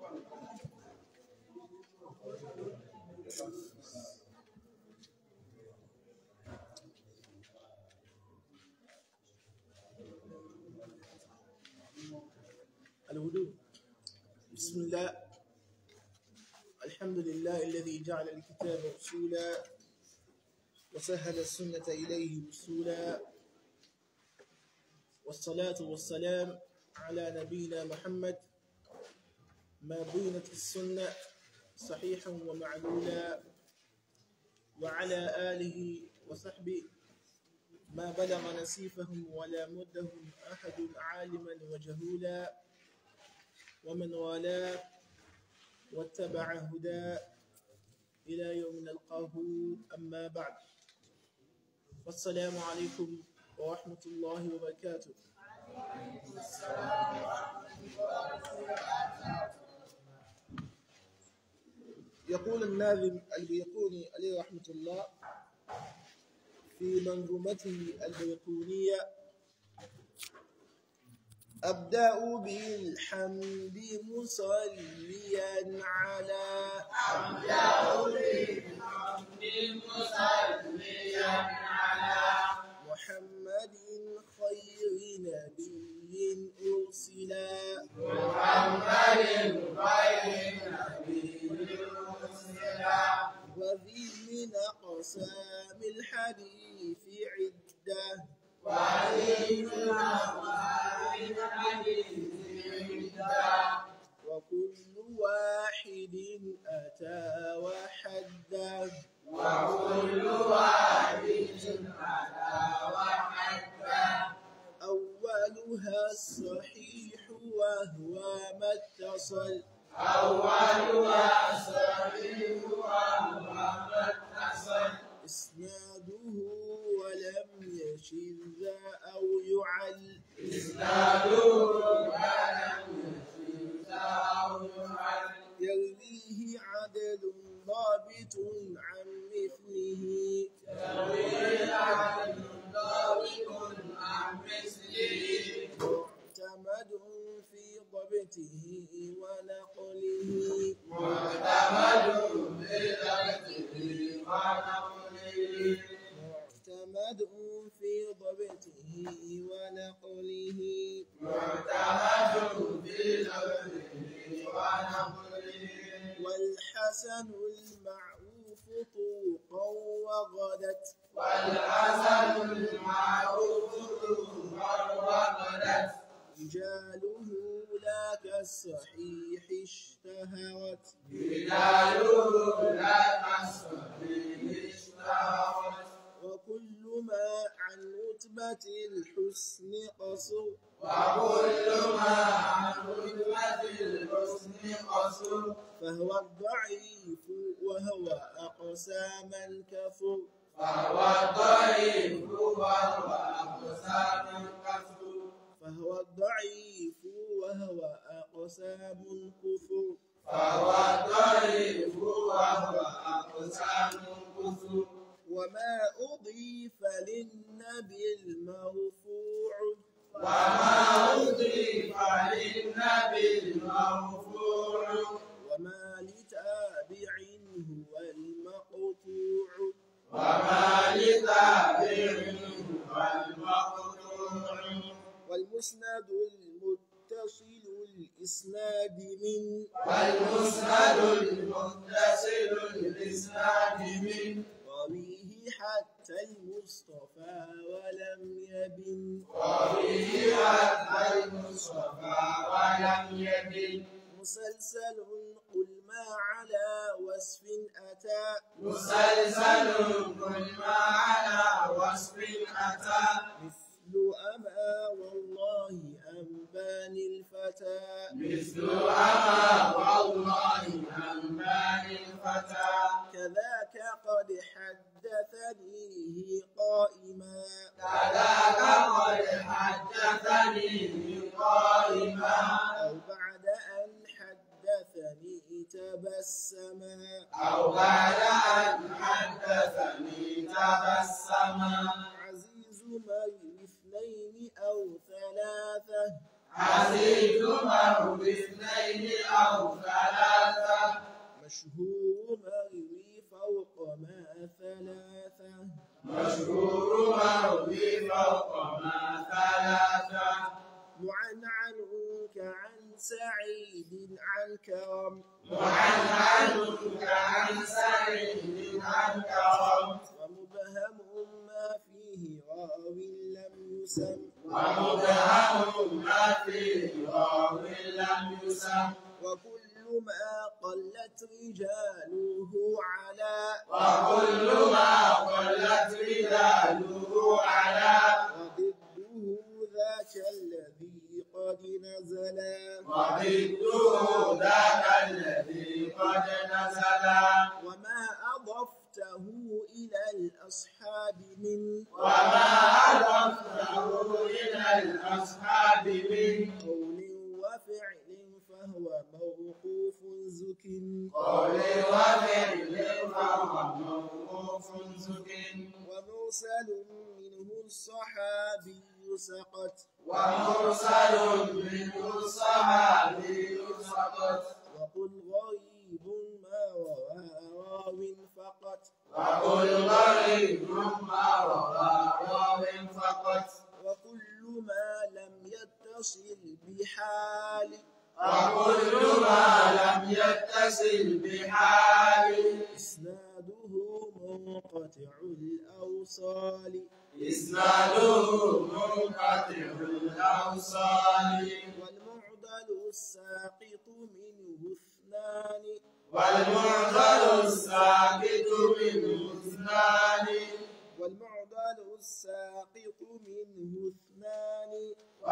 الوضوء بسم الله الحمد لله الذي جعل الكتاب رسولا وسهل السنة إليه وصولا والصلاة والسلام على نبينا محمد ما بينت السنة صحيحا ومعلولا وعلى آله وصحبه ما بلغ نسيفهم ولا مدهم أحد عالما وجهولا ومن والاه واتبع هداه إلى يوم نلقاه أما بعد والسلام عليكم ورحمة الله وبركاته يقول الناظم البيقوني عليه رحمة الله في منظومته البيقونية أبدأ بالحمد مصليا على أبدأ بالحمد مصليا على محمد خير نبي أرسلا محمد خير نبي مرسلا وذي من أقسام الحديث عدة وإنما وإن حديث عدة وكل واحد أتى وحده وكل واحد على وحده أولها الصحيح وهو ما اتصل أولها صحيح وهو ما اتصل إسناده ولم يشذ أو يعل إسناده ولم يشذ أو يعل يرويه عدل ضابط عن مثله يروي عن ضابط عن مثله معتمد في ضبطه ونقله معتمد بذاته ونقله معتمد في ضبطه ونقله معتمد بذاته ونقله والحسن المعروف طوقا وغدت والحسن المعروف ظهر وغدت رجاله لا كالصحيح اشتهرت رجاله لا كالصحيح اشتهرت وكل ما عن رتبة الحسن قصر وكل ما عن رتبة الحسن قصر فهو الضعيف وهو أقسى من كفر فهو الضعيف وهو أقسام كفر فهو الضعيف وهو أقسى من كفر فهو الضعيف وهو أقسام كفر وما أضيف للنبي المرفوع وما أضيف للنبي المرفوع وما لتابع هو المقطوع وما لتابع والمقطوع والمسند المتصل الإسناد من والمسند المتصل الإسناد من رويه حتى المصطفى ولم يبن وفيه حتى المصطفى ولم يبن مسلسل قل ما على وصف أتى مسلسل كل ما على وصف أتى مثل أما والله أنبان الفتى مثل أما والله أنبان الفتى كذاك قد حدثنيه قائما كذاك قد حدثني قائما أو بعد أن حدثني تبسما أو بعد أن حدثني تبسما عزيز من اثنين أو ثلاثة وزيدهما باثنين أو ثلاثة مشهور مروي فوق ما ثلاثة مشهور مروي فوق ما ثلاثة معنعن كعن سعيد عن كرم وعنعنك عن سعيد عن كرم ومبهم ما فيه راو لم يسم ومبهم ما فيه راو لم يسم وكل ما قلت رجاله على وكل ما قلت رجاله على وضده ذاك الذي قد نزلا وضده ذاك الذي قد نزل وما أضفته إلى الأصحاب من وما أضفته إلى الأصحاب من قول وفعل فهو موقوف زك قول وفعل فهو موقوف زك ومرسل منه الصحابي سقط ومرسل منه الصحابي سقط وقل غريب ما روى راو فقط وقل غريب ما روى راو فقط وكل ما لم يتصل بحال وكل ما لم يتصل بحال إسناده منقطع الأوصال إسناده منقطع الأوصال والمعضل الساقط منه اثنان والمعضل الساقط منه اثنان والمعضل الساقط منه اثنان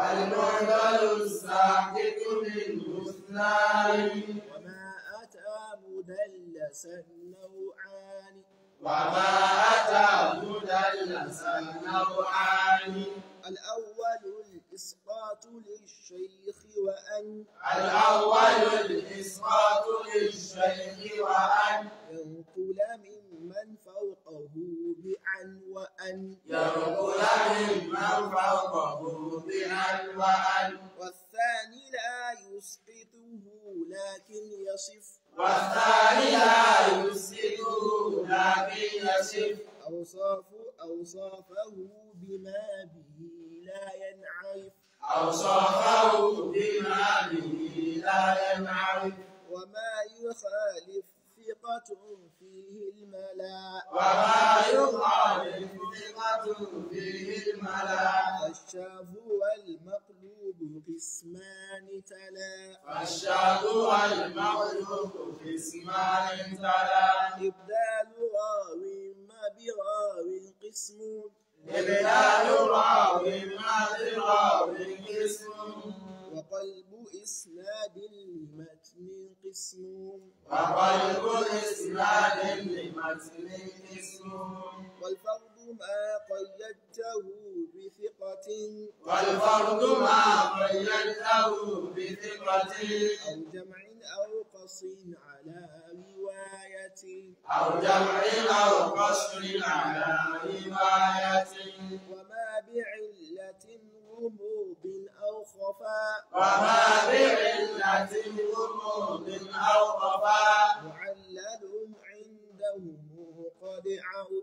والمعضل الساقط منه اثنان وما أتى مدلسا نوعان وما أتى مدلسا نوعان الأول الإسقاط للشيخ وأن الأول الإسقاط للشيخ وأن ينقل ممن فوقه بعن وأن ينقل ممن فوقه بأن وأن والثاني لا يسقطه لكن يصف والثاني لا يسقطه لكن يصف أوصاف أوصافه بما به لا ينعرف أوصافه بما به لا ينعرف وما يخالف ثقة فيه الملا وما يخالف ثقة فيه الملا الشاذ والمقلوب قسمان تلا والشاذ والمغلوب في اسمان تلا إبدال راو ما براو قسم إبدال راو ما براو اسم وقلب إسناد لمتن قسم وقلب إسناد لمتن اسم والفرد ما قيدته بثقة والفرد ما قيدته بثقة أو جمع أو قص على رواية أو جمع أو قصر على رواية وما بعلة غموض أو خفاء وما بعلة غموض أو خفاء معلل عندهم قد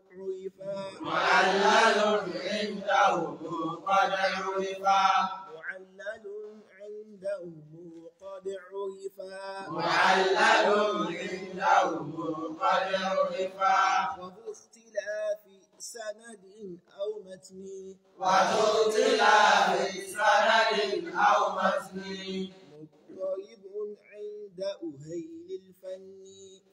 عرفا معلل عنده قد عرفا معلل عندهم قد عرفا معلل عنده قد عرفا وذو اختلاف سند أو متن وذو اختلاف سند أو متن مضطرب عند أهيل الفن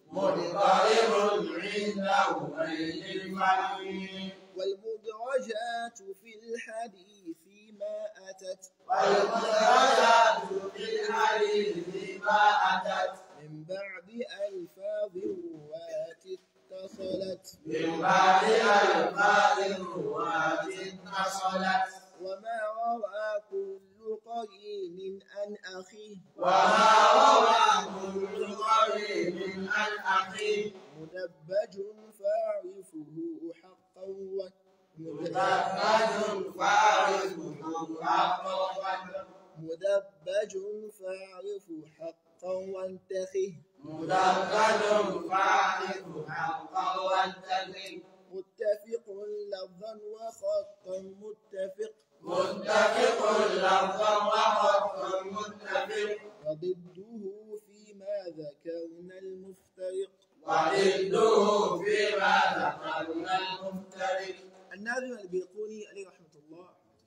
مضطرب عنده بين الفم والمدرجات في الحديث ما أتت والمدرجات في الحديث ما أتت من بعد ألفاظ رواة اتصلت من بعد ألفاظ الرواة اتصلت وما روى كل قرين عن أخيه وما روى كل قريب عن أخيه مدبج فاعرفه حقا و- مدبج فاعرفه حقا مدبج فاعرف حقا وانتخه مدبج فاعرف حقا وانتقم متفق لفظا وخطا متفق متفق لفظا وخطا متفق وضده فيما ذكرنا المفترق وضده فيما ذكرنا المفترق الناظم البيقوني عليه رحمة الله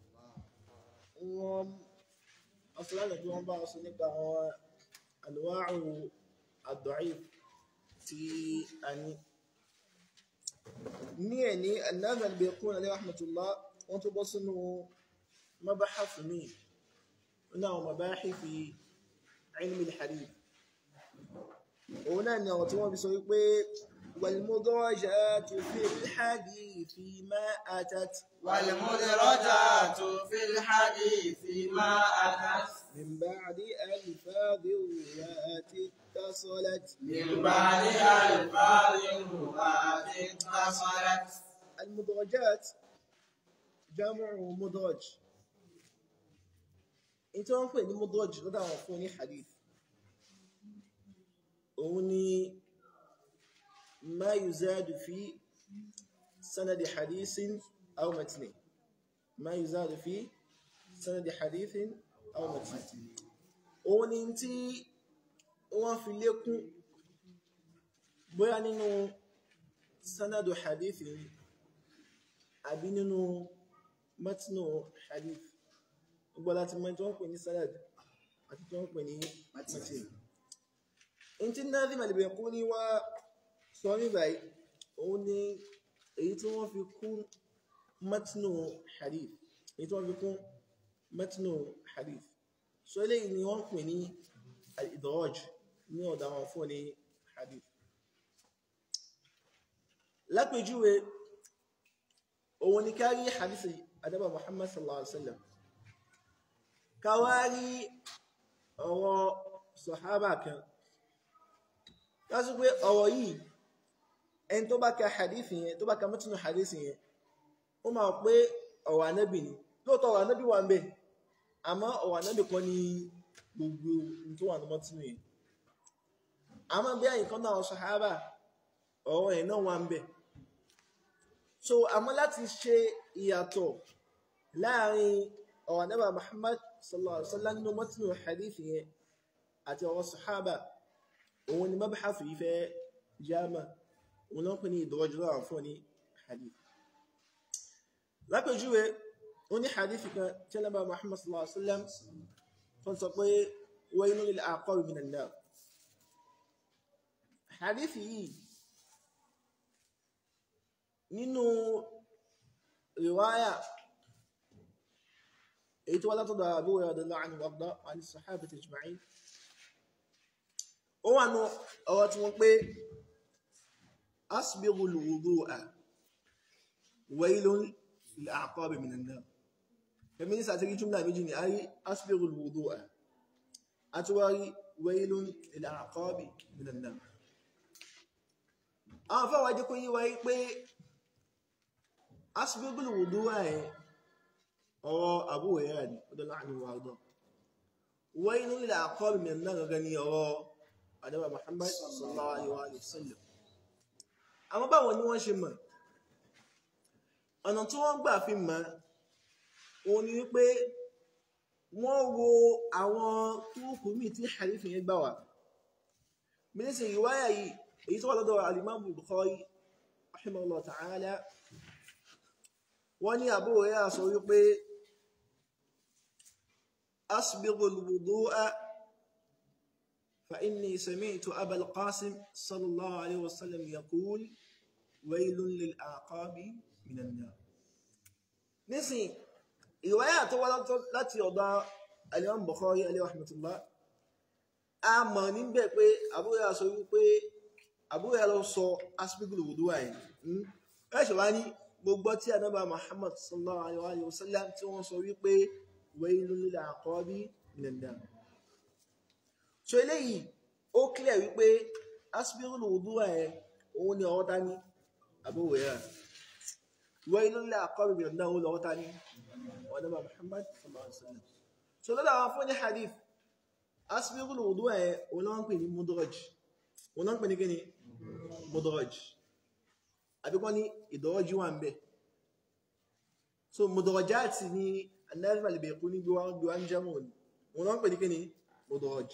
wọ́n أصلا tí wọ́n bá sọ nípa àwọn أنواع الضعيف tí a ní ní ẹ̀ ní الناظم البيقوني عليه رحمة الله wọ́n tó bọ́ sínú مبحث mi nínú àwọn مباحث علم الحديث òun náà ni ọ̀rọ̀ tí wọ́n fi sọ wípé والمدرجات في الحديث ما أتت والمدرجات في الحديث ما أتت من بعد ألفاظ الرواة اتصلت من بعد ألفاظ الرواة اتصلت المدرجات جمع مدرج انت wọ́n pè ní mudraj lọ́dọ̀ àwọn fún ní hadith òun ni ما يزاد في سند حديث أو متن ما يزاد في سند حديث أو متن òun ni tí wọ́n fi lékún bóyá nínú sanadu hadith ni àbí nínú matnu hadith gbogbo láti mọ̀ tí wọ́n pè ní sanad àti tí wọ́n pè ní matn in tí Nadhim al-Bayquni wá sọ ní báyìí òun ni èyí tí wọ́n fi kún matnu hadith èyí tí wọ́n fi kún matnu hadith so eléyìí ni wọ́n pè ní al-idraj ní ọ̀dọ̀ àwọn fún ní hadith lápèjúwe òun ni kárí hadith adaba muhammad sallallahu alaihi wasallam káwárí ọ̀rọ̀ sọ̀hábà kan lásù pé ọ̀rọ̀ yìí ẹni tó bá ka hadith yẹn tó bá ka mọ́tínú hadith yẹn ó máa pé ọ̀rọ̀ ànábì ni lóòótọ́ ọ̀rọ̀ ànábì wà ń bẹ̀ àmọ́ ọ̀rọ̀ ànábì kan ní gbogbo ohun tó wà ní mọ́tínú yẹn àmọ́ bí àyíkan náà sàhábà ọ̀rọ̀ ẹ̀ náà wà ń bẹ̀ so àmọ́ láti ṣe ìyàtọ̀ láàrin ọ̀rọ̀ ànábì Muhammad sallallahu alaihi wasallam nínú mọ́tínú hadith yẹn àti ọ̀rọ̀ sàhábà òun ni mabhath yìí fẹ́ jámà òun náà pè ní ìdọ́jọ́ àwọn fún ní hadith lápẹjúwe ó ní hadith kan tí ẹlẹ́bà Muhammad sallallahu alaihi wasallam tó sọ pé waylun lil a'qab minan nar hadith yìí nínú riwaya èyí tó wá látọ̀dọ̀ Abu Hurairah radiyallahu anhu wàgbà wà ní sahabati ajma'in ó wà ní ọ̀rọ̀ tí wọ́n pé asbighu al-wudu'a waylun lil-a'qabi minan nar kẹmí ní sàtírí jùmlà méjì ni a rí asbighu al-wudu'a a tó wá rí waylun lil-a'qabi minan nar àwọn fáwọn ajẹ́ kó yí wáyé pé asbighu al-wudu'a ẹ̀ ọ̀rọ̀ Abu Hurairah ni radiyallahu anhu wa arda waylun lil-a'qabi minan nar gangan ni ọ̀rọ̀ àdẹ́bà Muhammad sallallahu alaihi wa sallam àwọn báwọn ni wọ́n ṣe mọ̀ ọ̀nà tí wọ́n gbà fi mọ̀ òun ni wípé wọ́n wo àwọn túrùkù míì tí hadith yẹn gbà wá mínísì ìwáyà yìí èyí tó wà lọ́dọ̀ alimamu Bukhari rahimahullah ta'ala wọ́n ní Abu Hurairah sọ wípé asbighul wudu'a فإني سمعت أبا القاسم صلى الله عليه وسلم يقول ويل للأعقاب من النار nísìn ìwáyà tó wá láti ọ̀dọ̀ Al-Imam Bukhari alayhi rahmatullah a mọ̀ níbẹ̀ pé Abu Hurairah sọ wípé Abu Hurairah lọ sọ asbigul wudu'a yìí ẹ̀ṣẹ̀ wá ní gbogbo tí Ànábì Muhammad sallallahu alayhi wa sallam tí wọ́n sọ wípé waylun lil a'qabi minan nar so eléyìí ó clear wípé asbirul wudu'a ẹ̀ òun ni ọwọ́ dání Abu Hurairah waylun lil a'qabi minan nar òun lọ́wọ́ dání ọ̀nàmà Muhammad sallallahu alaihi wasallam so lọ́dọ̀ àwọn fún ní hadith asbigul wudu ẹ̀ òun náà ń pè ní mudraj òun náà ń pè ní kíni mudraj àbíkọ́ ní ìdọ́jú wà ń bẹ̀ so mudrajati ni an-Nazim al-Bayquni gbé wá ń jẹ́mù òun náà ń pè ní kíni mudraj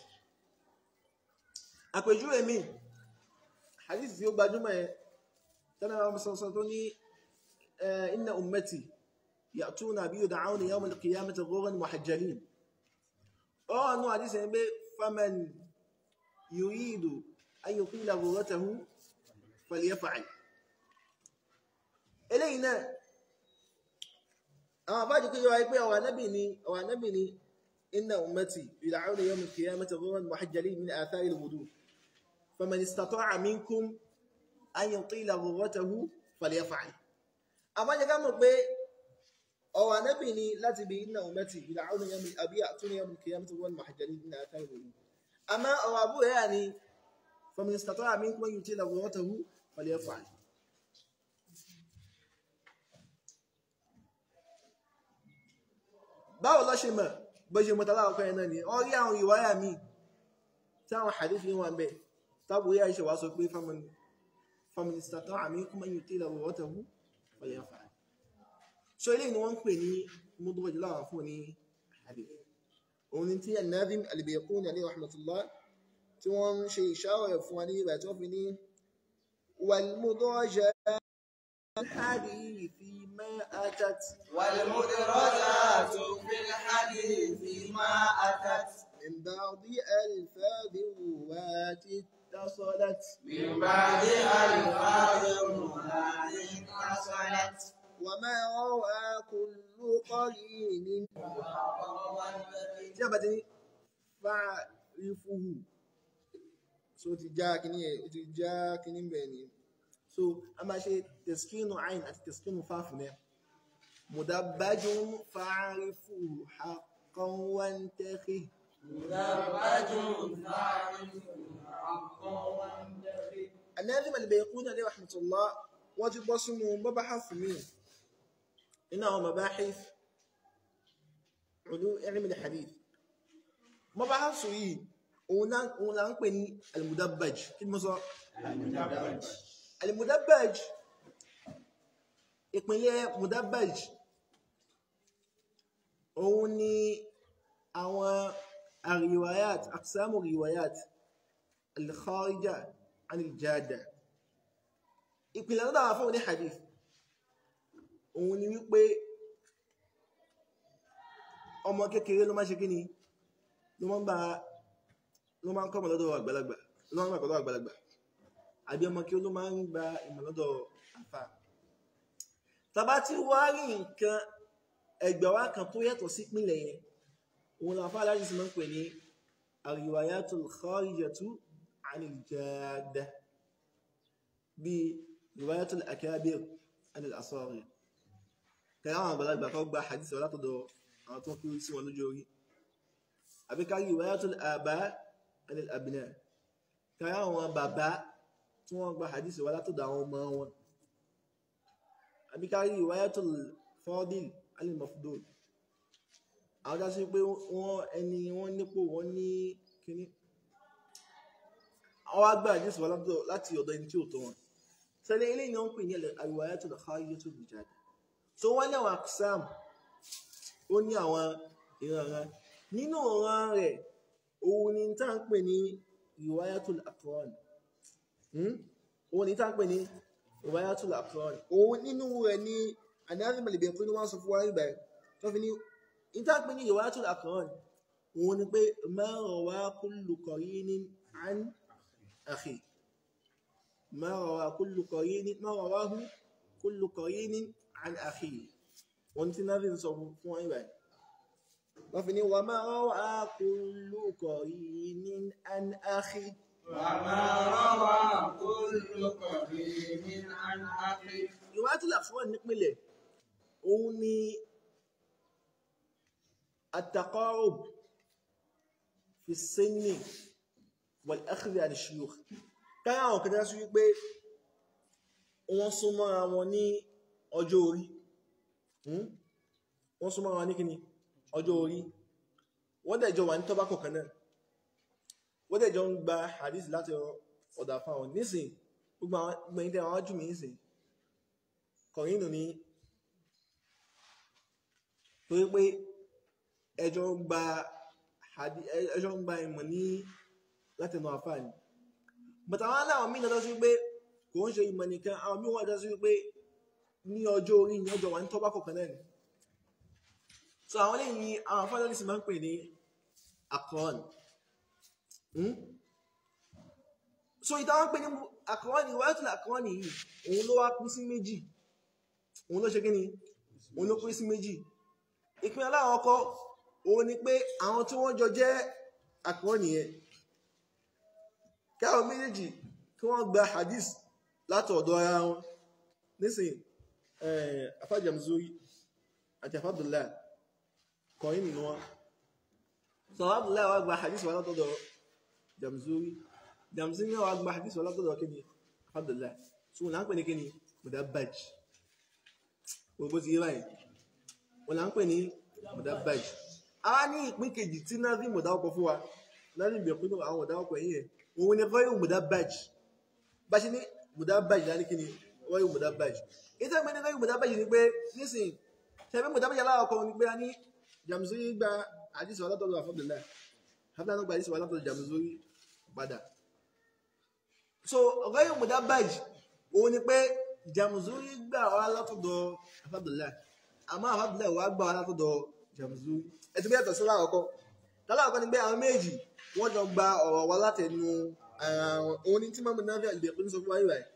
àpèjúwe mi hadith tí ó gbajúmọ̀ ẹ̀ tẹ́lẹ̀ àwọn sọ̀sọ̀ tó ní inna ummati ya'tuna bi yud'auna yawm al-qiyamati ghurran muhajjalin ọ̀rọ̀ nù hadith ẹ̀ pé faman yuridu an yuqila ghurratahu falyaf'al eléyìí náà àwọn àbájú kí yíwa pé ọ̀wà nábì ni ọ̀wà nábì ni inna ummati yud'auna yawm al-qiyamati ghurran muhajjalin min athari al-wudu faman istata'a minkum an yutila ghurratahu falyaf'al àbájú ká mọ̀ pé ọ̀wà nábì ni láti bí inna ummati yud'auna yawm àbí ya'tuna yawm al-qiyamati ghurran muhajjalin min athari al-wudu àmọ́ ọ̀wà àbúrò yà ni faman istata'a minkum an yutila ghurratahu falyaf'al báwo lọ ṣe mọ̀ bó ṣe mọ̀tàlá ọkọ̀ ẹ̀ náà ni ọ rí àwọn ìwáyà míì tí àwọn hadith yìí wọ́n bẹ̀ tábù yá ìṣẹ̀wà sọ pé feminista tó àmì kúmọ̀ yìí tí ìlàwọ̀ wọ́tẹ̀ hù ọ̀yẹ̀ fà so ilé ni wọ́n ń pè ní mudraj láwọn fún ní hadith òun ni tí an-Nazim al-Bayquni alayhi rahmatullah tí wọ́n ń ṣe ìṣàwọ̀ fún wa ní ìgbà tí wọ́n fi ní wal mudrajat الحديث ما أتت والمدرجات في الحديث ما أتت من بعض ألفاظ الرواة اتصلت من بعد ألفاظ الرواة اتصلت وما روى كل قرين tí a bá ti ní fa'rifuhu so ti já kíní ẹ̀ ti já kíní bẹ̀ ni so a máa ṣe tẹ̀skínù ayin àti tẹ̀skínù fáfù náà mudabbajun fa'rifuhu haqqan wantaqi مدرج فاعل حقا وانتقي الناظم البيقوني عليه رحمة الله wọ́n ti bọ́ sínú mabahaf mi nínú àwọn mabahif ulum ilm al-hadith mabahaf yìí òun náà- òun là ń pè ní al-mudabbaj kí ni mo sọ al-mudabbaj ìpínlẹ̀ mudabbaj òun ni àwọn àríwáyàt aqsamu riwayat al-kharija an al-jada ìpìlẹ̀ lọ́dọ̀ àwọn afọ́wọ́ ní hadith òun ni wípé ọmọ kékeré ló máa ṣe kíni ló máa ń bá ló máa ń kọ́ ọmọ lọ́dọ̀ àgbàlagbà ló máa ń gbà lọ́dọ̀ àgbàlagbà àbí ọmọ kí ló máa ń gba ìmọ̀ lọ́dọ̀ àfà tàbá tí wá rí nǹkan ẹgbẹ̀ wá kan tó yàtọ̀ sí ìpìlẹ̀ yẹn òun làwọn afá aláàjì sì máa ń pè ní àríwáyàtul kharijatu anil jada bíi riwayatul akabir anil asagir kẹrẹ àwọn àgbàlagbà kan gba hadith wà látọ̀dọ̀ àwọn tó kúrú sí wọn lójú orí àbí ká riwayatul aba anil abna kẹrẹ àwọn bàbá tí wọ́n gba hadith wà látọ̀dọ̀ àwọn ọmọ wọn àbí ká riwayatul fadil anil mafdul àwọn dá sí pé wọ́n ẹni wọ́n nípò wọ́n ní kíní àwọn agbá hadith wà látọ̀dọ̀- láti ọ̀dọ̀ ẹni tí ò tó wọn sẹ́lẹ̀ ilé ni wọ́n pè ní al-riwayatul kharijatul bijada so wọ́n ní àwọn aksam ó ní àwọn ìranran nínú ìran rẹ̀ òun ni tá ń pè ní riwayatul aqran Hmm? òun ni tá ń pè ní riwayatul aqran òun nínú rẹ̀ ni An-Nazim al-Bayquni wọ́n sọ fún wa nígbà tó fi ní ní tá ń pè ní riwayatul aqran òun ni pé ma rawa kullu qarinin an akhi ما روى كل قرين ما رواه كل قرين عن أخيه وانت نبي نصف فوائد وفني وما روى كل قرين عن أخي وما روى كل قريب عن أخي رواية الأخوان نكمله أوني التقارب في السن والأخذ عن الشيوخ káyà àwọn kan dásí wípé wọ́n súnmọ́ra wọn ní ọjọ́ orí Hmm? wọ́n súnmọ́ra wọn ní kíni ọjọ́ orí wọ́n dẹ̀ jọ wà ní tọ́bá kọ̀ọ̀kan náà wọ́n dẹ̀ jọ ń gba hadith láti ọ̀dà fáwọn nísìn gbogbo àwọn gbẹ̀yìn tẹ́ àwọn jù mí nísìn kọ̀rínù ní torí pé ẹjọ́ ń gba hadith ẹjọ́ ń gba ìmọ̀ ní láti ẹnu àfáà ni but àwọn aláwọ̀ mí lọ́dọ́ sí pé kò ń ṣe ìmọ̀ nìkan àwọn mí wọ́n lọ́dọ́ sí pé ní ọjọ́ orí ní ọjọ́ wà ní tọ́bá kọ̀ọ̀kan náà ni so àwọn lè ní àwọn afọ́lọ́lì sì máa ń pè ní akọ́ọ̀n so ìtàwọn pè ní akọ́ọ̀n ni wáyé tó lè akọ́ọ̀n yìí òun ló wá pín sí méjì òun ló ṣe kí ni òun ló pín sí méjì ìpín aláwọ̀ ọkọ̀ òun ni pé àwọn tí wọ́n jọ jẹ́ akọ́ọ̀n yẹn káwọn méjèèjì kí wọ́n gba hadith látọ̀ọ̀dọ̀ ara wọn nísìnyí afájàmzórí àti afábdùlá kọ̀yìn nínú wọn so afábdùlá wà gba hadith wà látọ̀dọ̀ jamzórí jamzórí wà gba hadith wà látọ̀dọ̀ kíni afábdùlá so wọn là ń pè ní kíni mudabbaj gbogbo ti yé báyìí wọn là ń pè ní mudabbaj a ní ìpín kejì tí náà rí mọ̀dáwọ́kọ̀ fún wa láti ìbẹ̀kún àwọn mọ̀dáwọ́kọ̀ yìí yẹn òun ni ghayu mudabbaj bá ṣe ní mudabbaj láti kíni ghayu mudabbaj ìtẹ́ ìpín ní ghayu mudabbaj ni pé nísìnyí tẹ̀mí mudabbaj aláwọ̀kọ̀ ni pé a ní jamzuri gba àdísì wà látọ̀dọ̀ àfọ́bìnlá hafnanu gba àdísì wà látọ̀dọ̀ jamzuri padà so ghayu mudabbaj òun ni pé jamzuri gbà wà látọ̀dọ̀ àfọ́bìnlá àmọ́ àfọ́bìnlá wà gbà wà látọ̀dọ̀ jamzuri ẹ̀tí bí ẹ̀tọ̀ sí láwọ̀kọ́ láwọ̀kọ́ ni pé àwọn méjì wọ́n jọ gba ọ̀rọ̀ wa látẹnu ara wọn òun ni tí mọ́mú náà fi àgbẹ̀ pín sọ fún wáyé rẹ̀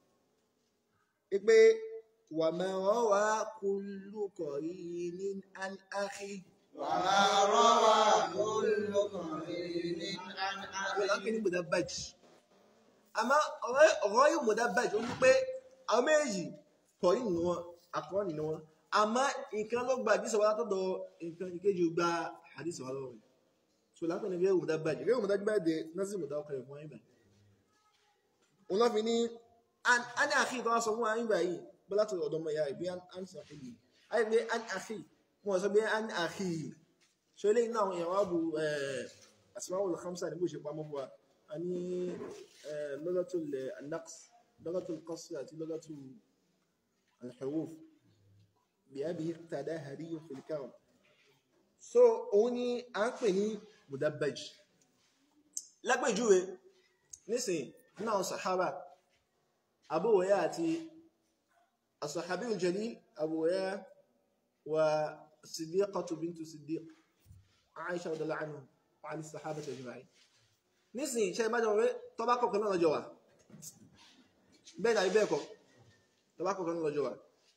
pé wà máa rọ́ wá kullu qarinin an akhi وما روى كل قرين عن wọ́n lákì ní أخيه mudabbaj àmọ́ ọ̀rọ̀ yóò mudabbaj ó ní pé àwọn méjì kọ̀rí nínú wọn àkọ́ nínú wọn àmọ́ nǹkan ló gba àdísọ̀ wá látọ̀dọ̀ nǹkan ìkejì ó gba àdísọ̀ wá lọ́wọ́ rẹ̀ so lápẹ́ ní gẹ́gẹ́ mudabbaj gẹ́gẹ́ mudabbaj de nọ́ọ̀sì mudawọ́kọ̀ rẹ̀ fún wa ibà òun lọ́ fi ní a ní àkí tó wá sọ fún wa ibà yìí bọ́lá tó ọ̀dọ́ mọ̀ ìyá rẹ̀ bí a ń sọ fún yìí a yìí pé a ní àkí wọn sọ pé a ní àkí yìí so eléyìí náà àwọn èèyàn wá bu asmaul khamsa ní bó ṣe pamọ́ fún wa a ní lọ́gàtul naqs lọ́gàtul qasr àti lọ́gàtul alhuruf bí a bí tàdá hadiyu fil kawn so òun ni a ń pè ní mudabbaj lápèjúwe nísìn náà sahaba Abu Hurairah àti as-sahabi al-jalil Abu Hurairah wa siddiqatu bintu siddiq Aisha radhiyallahu anha wa ali sahaba ajma'in nísìn ṣe bá jọ wé tọ́bá kọ̀ọ̀kan náà lọ́jọ́ wa bẹ́ẹ̀ dàbí bẹ́ẹ̀ kọ́ tọ́bá kọ̀ọ̀kan náà lọ́jọ́ wa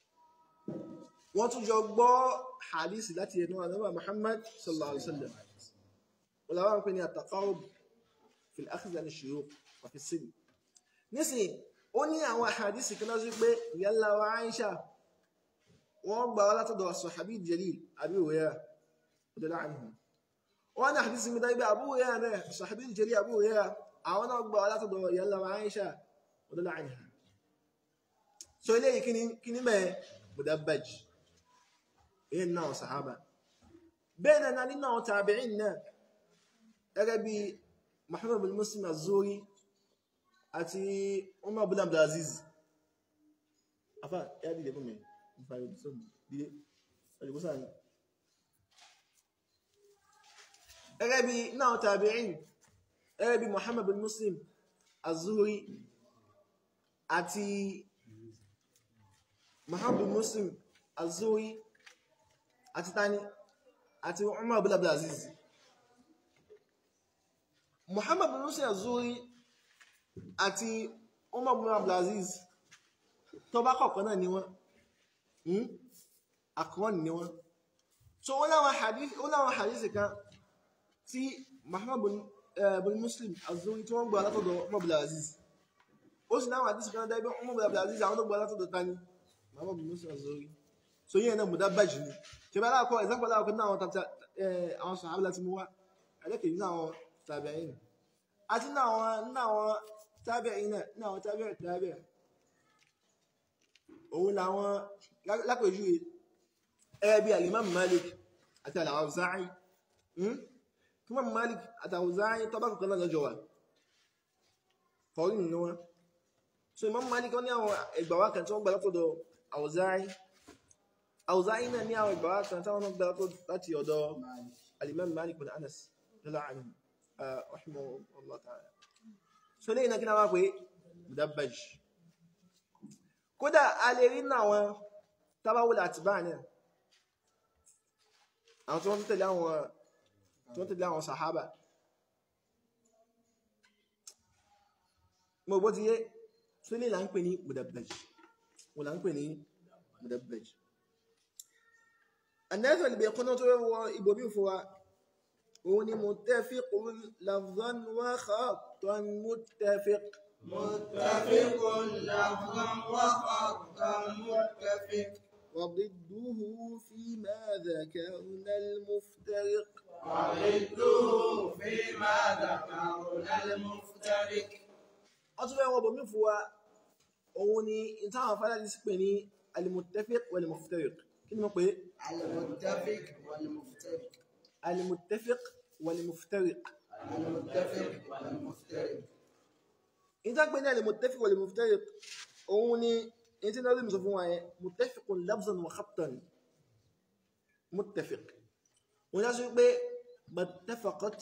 wọ́n tún jọ gbọ́ hadisi láti ẹnu ànábà Muhammad sallallahu alaihi wasallam wọ́n làwọn ń pè ní at-taqarrub fil akhdh an ash-shuyukh wa fi as-sin nísìn ó ní àwọn hadisi kan lọ́sí pé yalla wa Aisha wọ́n gbà wá látọ̀dọ̀ as-sahabi jalil Abi Hurairah radiyallahu anhu wọ́n ní hadisi mi dágbé Abu Hurairah náà as-sahabi jalil Abu Hurairah àwọn náà gbà wá látọ̀dọ̀ yalla wa Aisha radiyallahu anha so eléyìí kíní kíní mẹ́ mudabbaj ìyẹn náà sàhábà bẹ́ẹ̀ náà nínú àwọn tàbíìn náà gẹ́gẹ́ bí Muhammad bin Muslim az-Zuhri àti Umar bin Abdulaziz afá yá dìde fún mi ìfàyè sọ́bù dìde ọjọ́gbọ́sà ní gẹ́gẹ́ bí náà tàbíìn gẹ́gẹ́ bí Muhammad bin Muslim az-Zuhri àti Muhammad bin Muslim az-Zuhri àti tani àti Umar bin Abdulaziz Muhammad bin Muslim az-Zuhri àti Umar bin Abdulaziz tó bá kọ̀ọ̀kan náà ni wọ́n àkọ́wọ́n ni wọ́n so wọ́n láwọn hadith wọ́n láwọn hadith kan tí Muhammad bin, eh, bin Muslim az-Zuhri tí wọ́n gbọ́ látọ̀dọ̀ Umar bin Abdulaziz ó sì láwọn hadith kan dábẹ́ Umar bin Abdulaziz àwọn tó gbọ́ látọ̀dọ̀ tani Muhammad bin Muslim az-Zuhri so yíyẹn náà mudabbaj ni ṣe bá láàkọ́ example láàkọ́ náà àwọn tàbí àwọn sàhábà láti mú wá ẹlẹ́kẹ̀ẹ́ ní àwọn tabi'in àti ní àwọn ní àwọn tabi'in náà ní àwọn tabi'in tabi'in òun làwọn lápèjúwe ẹbí al-Imam Malik àti al-Awza'i tí wọ́n Malik àtàwùzáyí tọ́bá kọ̀kan náà lọ́jọ́ wà kọ̀rí nínú wọn so Imam Malik wọ́n ní àwọn ìgbàwá kan tí wọ́n gbà látọ̀dọ̀ àwùzáyí àwùzáyí náà ní àwọn ìgbàwá kan tí wọ́n gbà látọ̀dọ̀ láti ọ̀dọ̀ al-Imam Malik bin Anas lọ́la àánú rahimahullah ta'ala so lẹ́yìn náà kí náà wá pé mudabbaj kódà a lè rí náà wọn tábáwọlẹ̀ àtìbá náà àwọn tí wọ́n tẹ̀lé àwọn tí wọ́n tẹ̀lé àwọn sàhábà mo bó ti yé tó lè là ń pè ní mudabbaj wọ́n là ń pè ní mudabbaj anẹ́sọ̀ lè bẹ̀ẹ̀ kọ́nà tó wọ ibòmí fún wa òun ni muttafiqun lafzan wa khattan muttafiq متفق لفظا وخطا متفق وضده فيما ذكرنا المفترق وضده فيما ذكرنا المفترق ọtún fẹ́ wọ́n bọ̀ mí fún wa òun ni ìtàwọn afárá ti pè ní alimuttafiq wal-muftariq kí ni mo pè المتفق والمفترق alimuttafiq wal-muftariq المتفق والمفترق ìtàn pè ní alimuttafiq wal-muftariq òun ni ìtì náà rí mi sọ fún wa yẹn muttafiqun lafzan wa khattan muttafiq wọ́n yá sí pé mattafaqat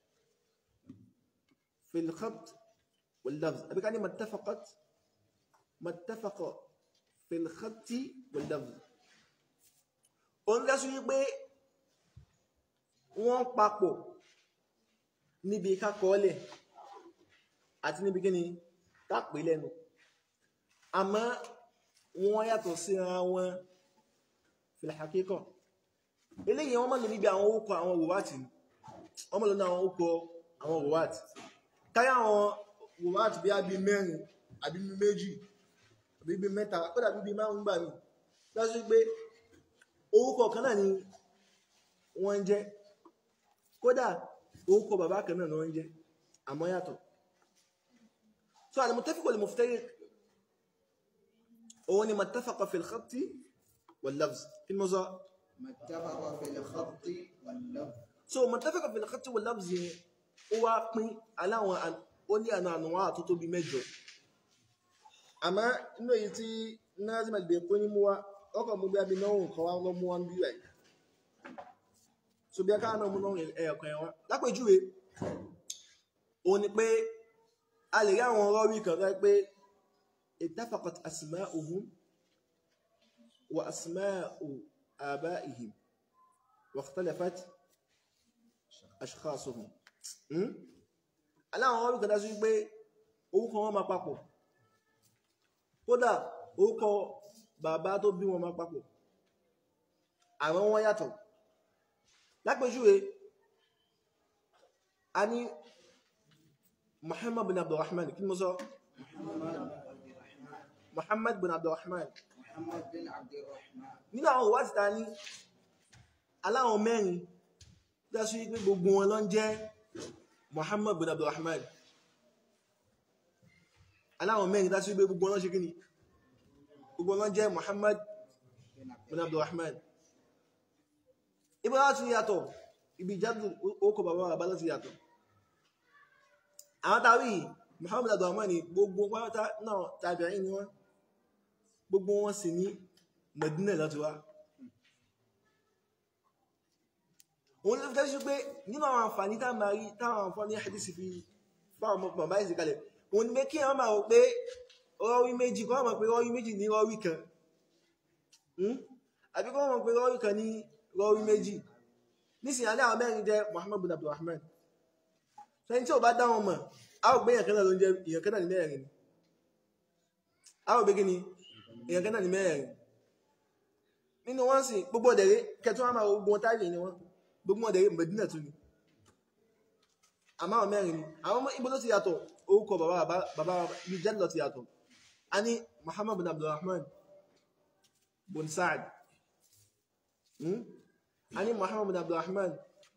fi al-khatt wal-lafz àbí ká ní mattafaqat mattafaqa fi al-khatt wal-lafz òun yá sí pé wọ́n papọ̀ níbi kákọọ́lẹ̀ àti níbi kíni tápé lẹ́nu àmọ́ wọ́n yàtọ̀ síra wọn fil haqiqa eléyìí wọ́n mọ́ lè níbi àwọn orúkọ àwọn rùwátì wọ́n mọ́ lè ní àwọn orúkọ àwọn rùwátì káyà àwọn rùwátì bí ábí mẹ́rin àbí bí méjì àbí bí mẹ́ta kódà bí bí márùn gbà mí lọ́sí pé orúkọ kan náà ni wọ́n ń jẹ́ kódà orúkọ bàbá kan náà ni wọ́n ń jẹ́ àmọ́ yàtọ̀ so al-muttafiq wal-muftariq òun ni mattafaqa fil khatti wal-lafz kí ni mo sọ متفق في الخط واللفظ so mattafaqa fil khatti wal-lafz yẹn ó wá pín aláwọn an- ó ní àna ànúwà tó tó bí mẹ́jọ àmọ́ inú èyí tí Nazim al-Bayquni mú wá ọkọ̀ mú bí abiná òun kan wá lọ mú wọn bí rẹ̀ so bí aká náà mú náà ẹ̀yọ̀kan ẹ̀wọ̀n lápèjúwe òun ni pé a lè rí àwọn rọ́rí kan rẹ́ pé ittafaqat asma'uhum wa asma'u aba'ihim wa ikhtalafat ashkhasuhum Hmm? aláwọn rọ́rí kan dá sí pé orúkọ wọn máa papọ̀ kódà orúkọ bàbá tó bí wọn máa papọ̀ àwọn wọn yàtọ̀ lápèjúwe a ní Muhammad bin Abdurrahman kí ni mo sọ Muhammad bin Abdurrahman محمد بن عبد الرحمن nínú àwọn òwá títà ní aláwọn mẹ́rin dású wípé gbogbo wọn ló ń jẹ́ Muhammad bin Abdurrahman aláwọn mẹ́rin dású wípé gbogbo wọn ló ń ṣe kí ni gbogbo wọn ló ń jẹ́ Muhammad بن عبد bin Abdurrahman ibi láti yàtọ̀ ibi ìjádù ókò bàbá bàbá láti yàtọ̀ àwọn tàbí Muhammad Abdurrahman ni gbogbo pátá náà tàbí ni wọ́n gbogbo wọn sì ní Medina láti wá òun ló fi tẹ́sí pé nínú àwọn àǹfààní tá máa rí táwọn àǹfààní hadisi fi fáwọn ọmọ bàbá ìsìn kalẹ̀ òun ni pé kí wọ́n máa rò pé rọ́wí méjì kọ́ mọ̀ pé rọ́wí méjì ní rọ́wí kan Hmm? àbí kọ́ mọ̀ pé rọ́wí kan ní rọ́wí méjì nísìnyí alẹ́ àwọn mẹ́rin jẹ́ Muhammad bin Abdulrahman sẹ́yìn tí ò bá dá wọn mọ̀ a ò gbé èèyàn kan náà ló ń jẹ́ èèyàn kan náà ní mẹ́rin ni a ò gbé kí ni èèyàn kan náà ní mẹ́rin nínú wọn sì gbogbo ọ̀dẹ̀rẹ́ kẹtù wọn máa wo gbogbo wọn táyì ni wọn gbogbo ọ̀dẹ̀rẹ́ Medina tún ni àmọ́ àwọn mẹ́rin ni àwọn ọmọ ibo ló ti yàtọ̀ orúkọ bàbá bàbá ibi jẹ́ lọ ti yàtọ̀ a ní Muhammad bin Abdulrahman bin Sa'ad hmm? a ní Muhammad bin Abdulrahman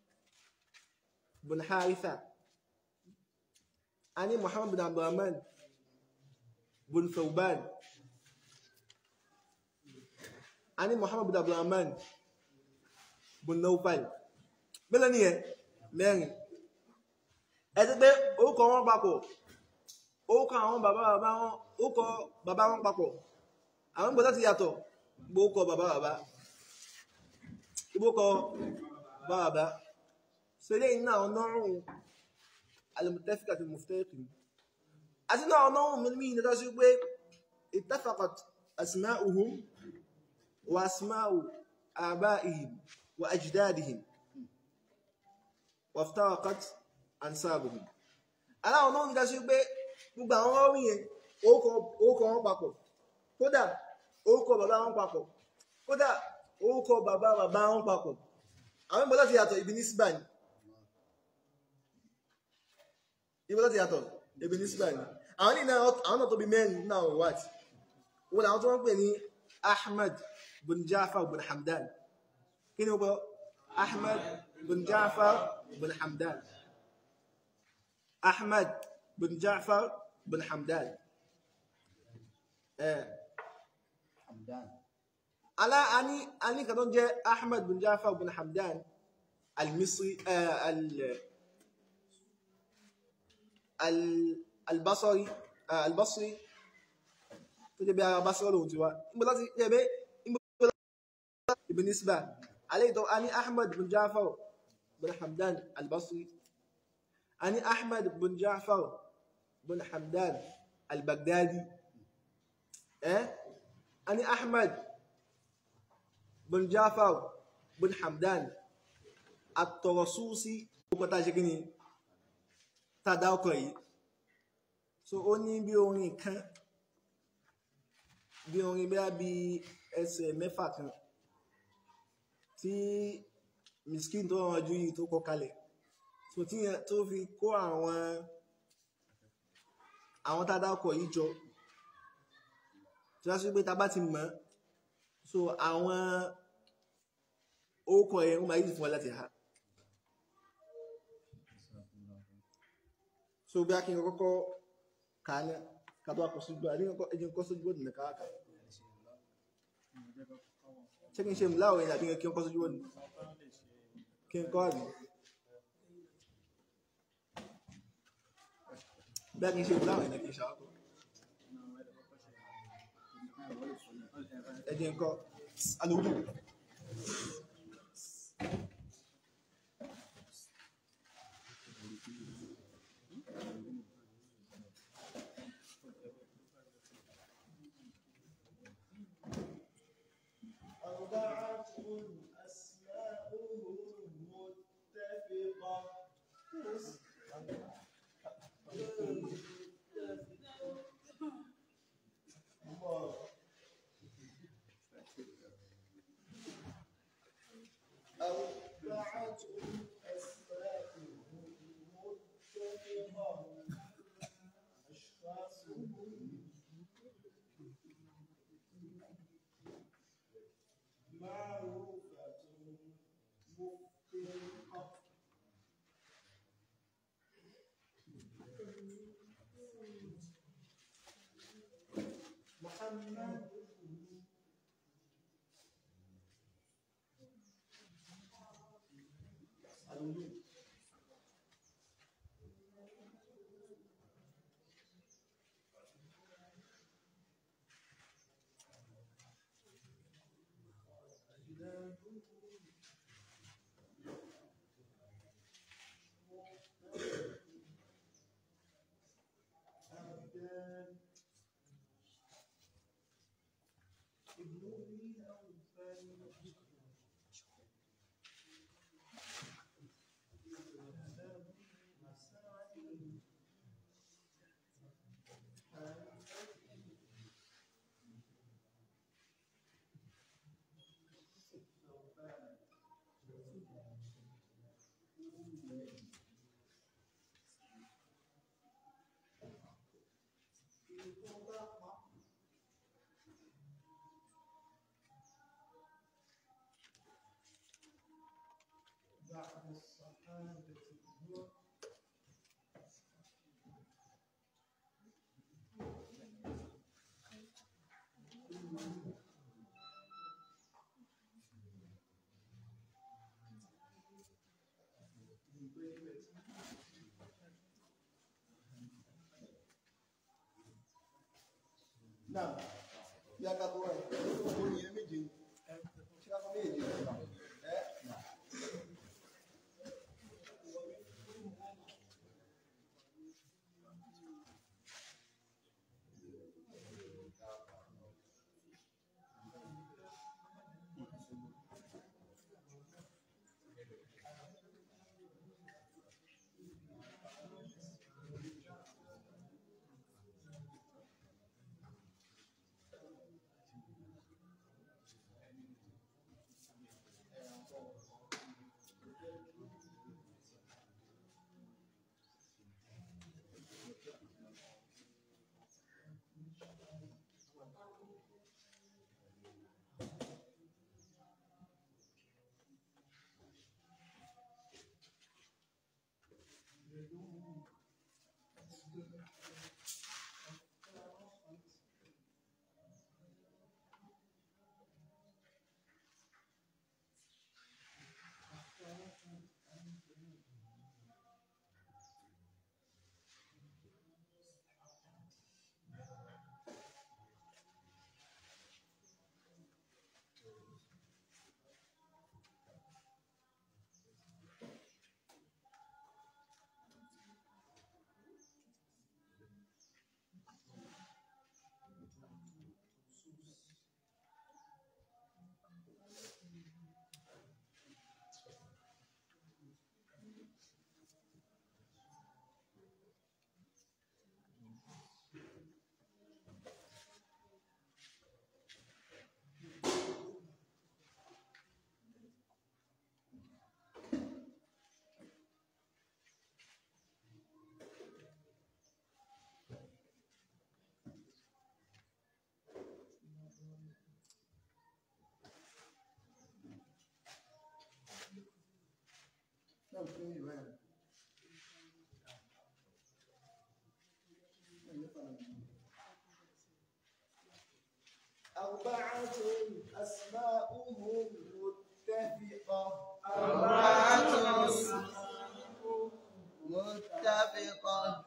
bin Haritha a ní Muhammad bin Abdulrahman bin Thawban a ní Muhammad bin Abdulrahman bin Nawfal mẹ́lẹ̀ ni ẹ mẹ́rin ẹ ti pé orúkọ wọn papọ̀ orúkọ àwọn bàbá bàbá wọn orúkọ bàbá wọn papọ̀ àwọn gbọ́dọ̀ ti yàtọ̀ gbórúkọ bàbá bàbá gbórúkọ bàbá bàbá so eléyìí náà ọ̀nọ́rùn al-muttafiq àti al-muftariq àti náà ọ̀nọ́rùn mímí ní tó sí pé ittafaqat asma'uhum wa asma'u aba'ihim wa ajdadihim wa iftaraqat ansabuhum aláwọn náà ń dá sí pé gbogbo àwọn ọ̀rìn yẹn orúkọ wọn papọ̀ kódà orúkọ bàbá wọn papọ̀ kódà orúkọ bàbá bàbá wọn papọ̀ àwọn ìbọn láti yàtọ̀ ibi ní síbà ní ìbọn láti yàtọ̀ ibi ní síbà ní àwọn ní àwọn náà tó bí mẹ́rin náà wọ́n wáàtí wọ́n làwọn tó wọ́n pè ní Ahmad bin Jafar bin Hamdan kí ni wọ́n bọ́ Ahmad bin Jafar bin Hamdan Ahmad bin Ja'far bin Hamdan. Eh, Hamdan. ala ani ani kan tó ń jẹ́ Ahmad bin Ja'far bin Hamdan al-Misri eh, al al al-Basri eh, al-Basri tó jẹ́ bí ara Basra lòun ti wá níbo láti jẹ́ bẹ́ níbo láti ibn Nisba alayhi tó ani Ahmad bin Ja'far bin Hamdan al-Basri ani Ahmad bin Ja'far bin Hamdan al-Baghdadi eh ani Ahmad bin Ja'far bin Hamdan at-Tarasusi ó tá ṣe kíni tá dá ọkọ̀ yìí so ó ní bí orin kan bí orin bí bí ẹsẹ̀ mẹ́fà kan tí miskin tó rán ju yìí tó kọ kalẹ̀ so tí yẹn tó fi kó àwọn àwọn tá dá ọkọ̀ yìí jọ tí wọ́n sì pé tá bá ti mọ̀ so àwọn orúkọ ẹ̀ wọ́n máa yìí fún wa láti ha so bí a kí n kọ́kọ́ kà á ní kàtọ́ àkọsí gbọ́ àdínkọ́ ẹjìn kọ́ sójú bọ́ọ̀dù nìkan kà ṣé kí n ṣe mú láwọ̀ yẹn àbí kí n kọ́ sójú bọ́ọ̀dù kí n kọ́ àbí bí a kí n ṣe mú láwọ̀ yẹn kí n ṣàkọ́ ẹjìn kọ́ alùpùpù أربعة أسماؤهم متفقة أربعة أسماؤهم متفقة أشخاصهم معروفة مفترقة محمد الوجود أبدان ابن أو ثاني بعد الصحابة هو من بين náà bí a ká tó wáyé ó ní ẹ méje ṣé ká tó méje ẹ náà fún mi báyìí. أربعة أسماؤهم متفقة أربعة متفقة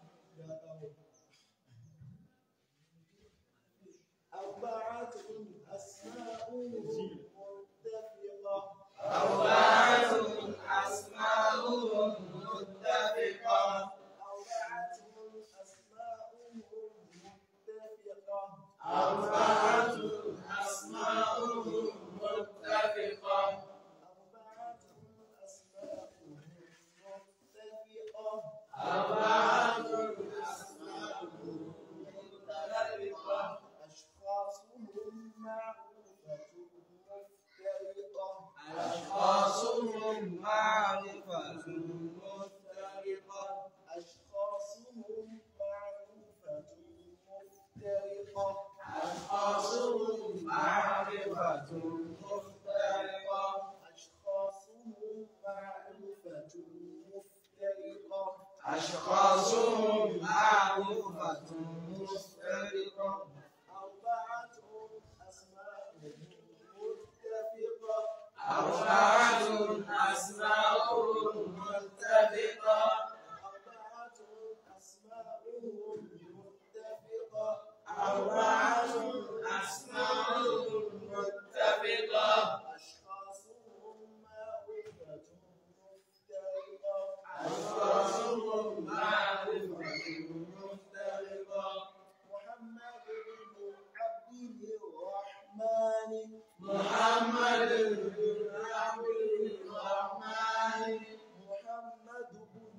أربعة أسماؤهم متفقة أربعة أسماؤهم متفقة أربعة أسماؤهم متفقة أربعة أسماؤهم متفقة أربعة أسماؤهم متفقة أربعة أسماؤهم متفقة أشخاصهم معروفة مفترقة أشخاصهم معرفة مفترقة أشخاصهم معروفة مفترقة أشخاصهم معرفة مفترقة أشخاصهم معروفة مفترقة أشخاصهم معروفة مفترقة أربعة أسماء متفقة أربعة أسماؤهم متفقة أربعة أسماؤهم متفقة أربعة أسماؤهم متفقة أشخاصهم معروفة مفترقة أشخاصهم معرفة مفترقة محمد بن عبد الرحمن محمد بن عبد الرحمن محمد بن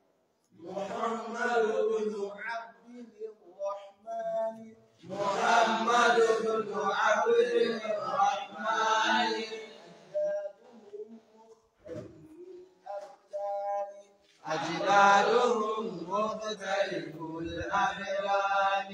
محمد بن عبد الرحمن محمد بن عبد الرحمن أجدادهم مختلف الأبدان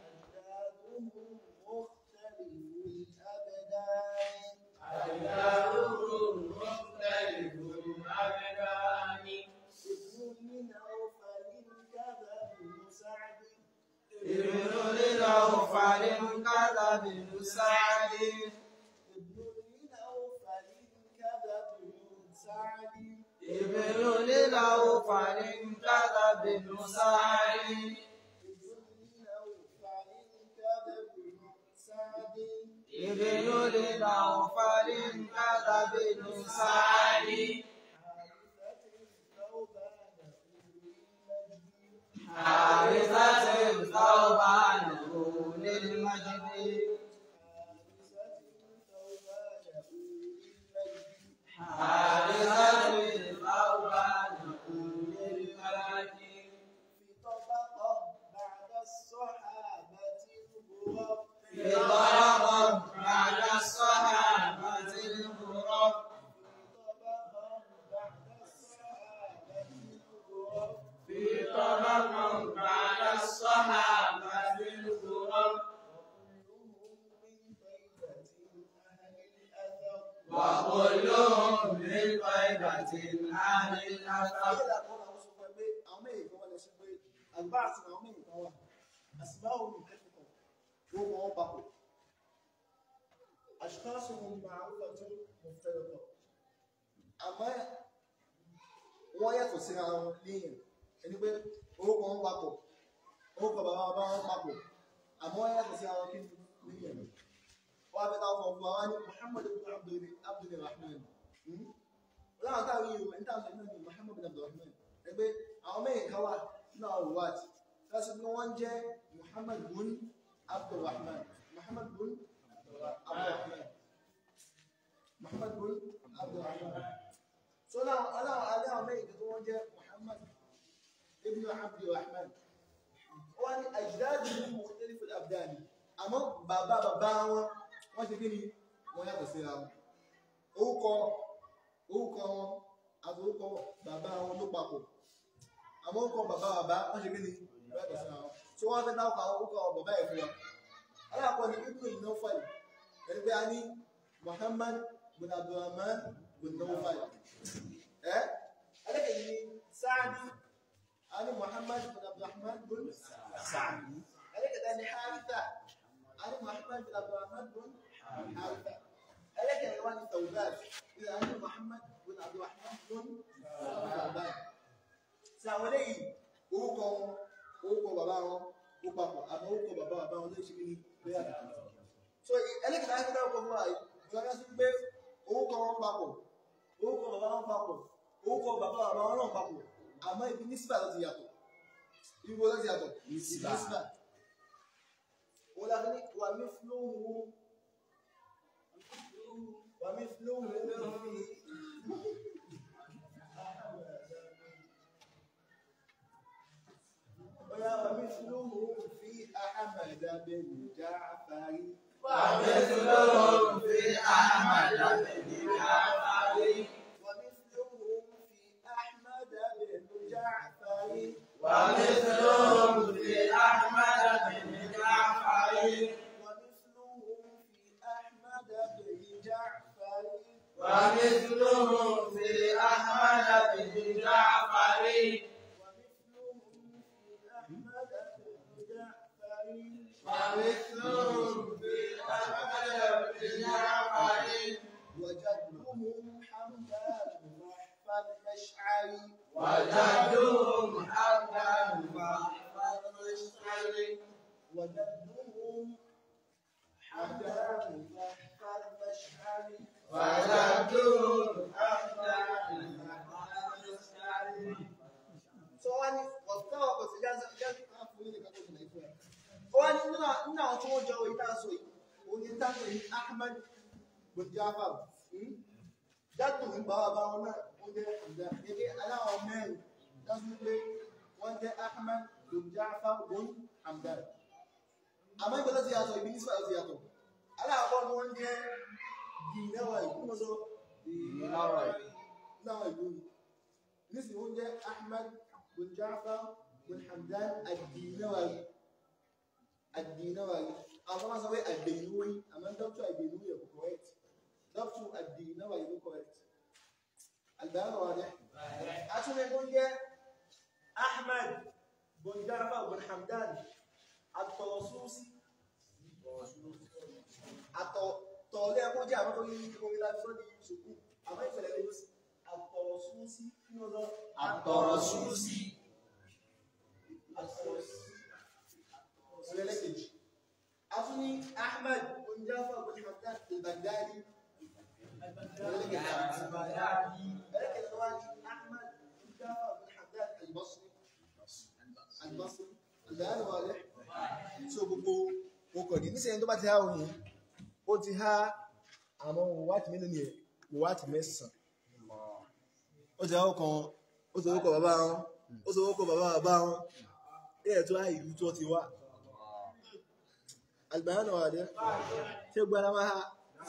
أجدادهم أجدادهم مختلف الأبدان مختلف الأبدان أجدادهم مختلف الأبدان ابن من أوفل كذا بن سعد ابن للأوفل كذا بن سعد ابن من أوفل كذا بن سعد ابن للأوفل كذا بن سعد ابن من أوفل كذا بن ابن لنوفل كذا بن سعد حارثة ثوبان للمجد حارثة ثوبان للمجد في طرق بعد الصحابة الغرب في طرق بعد الصحابة الغرب وكلهم من طيبة أهل الأثر أشخاصهم معروفة مفترقة أما wọ́n yàtọ̀ síra wọn léèyàn ẹni pé orúkọ wọn papọ̀ orúkọ bàbá bàbá wọn papọ̀ àmọ́ wọ́n yàtọ̀ síra wọn kí ni léèyàn wọ́n á fẹ́ táwọn fún wa wá ní Muhammad ibn Abdul Abdul Rahman láwọn táwọn yìí wọ́n táwọn sọ ní Muhammad ibn Abdul Rahman ẹni pé àwọn mẹ́rin kan wà nínú àwọn ruwat láti bí wọ́n jẹ́ Muhammad ibn Abdul Rahman Muhammad ibn Abdul Rahman Muhammad ibn Abdul Rahman so now aláwọ̀ aláwọ̀ mẹ́rin tó wọ́n jẹ́ Muhammad ibn Abdulrahman wọ́n ní àjídájú ní mọ̀tẹ́lì fún abdani àmọ́ bàbá bàbá wọn wọ́n ṣe kí ni wọ́n yàtọ̀ síra wọn orúkọ orúkọ wọn àti orúkọ bàbá wọn ló papọ̀ àmọ́ orúkọ bàbá bàbá wọ́n ṣe kí ni wọ́n yàtọ̀ síra wọn so wọ́n fẹ́ dáwọ́ àwọn orúkọ bàbá ẹ̀ fún wa alákọ̀ọ́ ni ibn Nawfal ẹni pé a ní Muhammad bin Abdulrahman bin Nawfal eh alaka ni Sa'di ani Muhammad bin Abdurrahman bin Sa'di alaka tani Haritha ani Muhammad bin Abdurrahman bin Haritha alaka ni wani Thawban ila ani Muhammad bin Abdurrahman bin Thawban sawale orúkọ wọn orúkọ bàbá wọn ó papọ̀ àmọ́ orúkọ bàbá bàbá wọn ló ṣe kí ni bẹ́ẹ̀ àtàkùn so alaka tani kí dáwọ́ fún wa yìí ìgbàgbọ́ sí pé orúkọ wọn papọ̀ orúkọ bàbá wọn papọ̀ orúkọ bàbá bàbá wọn náà papọ̀ àmọ́ ibi nísìbà ló ti yàtọ̀ ibi wo ló ti yàtọ̀ Nísìbà. wọ́n láti ní wà mí fúlóhùn wà mí fúlóhùn Oya wà mí fúlóhùn fi Ahmad bin Ja'far. ومثلهم في أحمد بن جعفر ومثلهم في أحمد بن جعفر ومثلهم في أحمد بن جعفر ومثلهم في أحمد بن جعفر ومثلهم في أحمد بن جعفر ومثلهم في أحمد بن جعفر ومثلهم في أحمد بن جعفر وجدهم حمدان واحفظ مشعري وجدهم حمدا فاحفظ مشعري وجدهم حمدان واحفظ مشعري وجدهم حمدا فاحفظ مشعري so wọ́n ní ọ̀tọ́ ọkọ̀ sí jáde jáde kan fún ilé kan tó ṣẹlẹ̀ ìfẹ́ wọ́n ní nínú nínú àwọn tí wọ́n jọ ìta sọ yìí òun ni táwọn yìí Ahmad bin Jafar hmm? jáde ní bàbá bá wọn náà wọ́n jẹ́ ìjà gẹ́gẹ́ aláwọ̀ mẹ́rin dájú pé wọ́n jẹ́ Ahmad bin Jafar bin Hamdan àmọ́ ìgbà tó ti yàtọ̀ ibi nísìlẹ̀ tó ti yàtọ̀ aláwọ̀ ni wọ́n jẹ́ dìínẹ́wà ìkúmọ̀ sọ Ìlọ́wọ̀ yìí. náà ìlú ni nísìnyí wọ́n jẹ́ Ahmad bin Ja'far bin Hamdan ad-Dinawi ad-Dinawi àwọn máa sọ pé ad-Dinawi àmọ́ dọ́kítọ̀ ad-Dinawi yẹ kò correct dọ́kítọ̀ ad-Dinawi yẹ kò correct àgbàyàn wà dẹ́ àtúnlẹ̀ wọ́n jẹ́ Ahmad bin Ja'far bin Hamdan at-Tarsusi àtọ̀ tọ̀ọ̀lẹ́ ẹ̀kọ́ jẹ́ àwọn tó yí orí láti sọ́dí ṣùkú àmọ́ ìfẹ̀lẹ̀ lè lọ sí àtọ̀rọ̀súnsí kí ló lọ Àtọ̀rọ̀súnsí. ìrẹ̀lẹ́kejì a tún ní Ahmad bin Ja'far bin Hamdan àlùbáyánù wà lẹ́ so gbogbo okọ̀ ní nísìnyí tó bá ti há oyin ó ti há àwọn wáàtí mélòó ni ẹ̀ wáàtí mẹ́sàn ó ti há ọkàn ó ti orúkọ bàbá wọn ó ti orúkọ bàbá bàbá wọn ẹ̀ tó há ìlú tó ti wá àlùbáyánù wà lẹ́ ṣé gbọ́dá máa há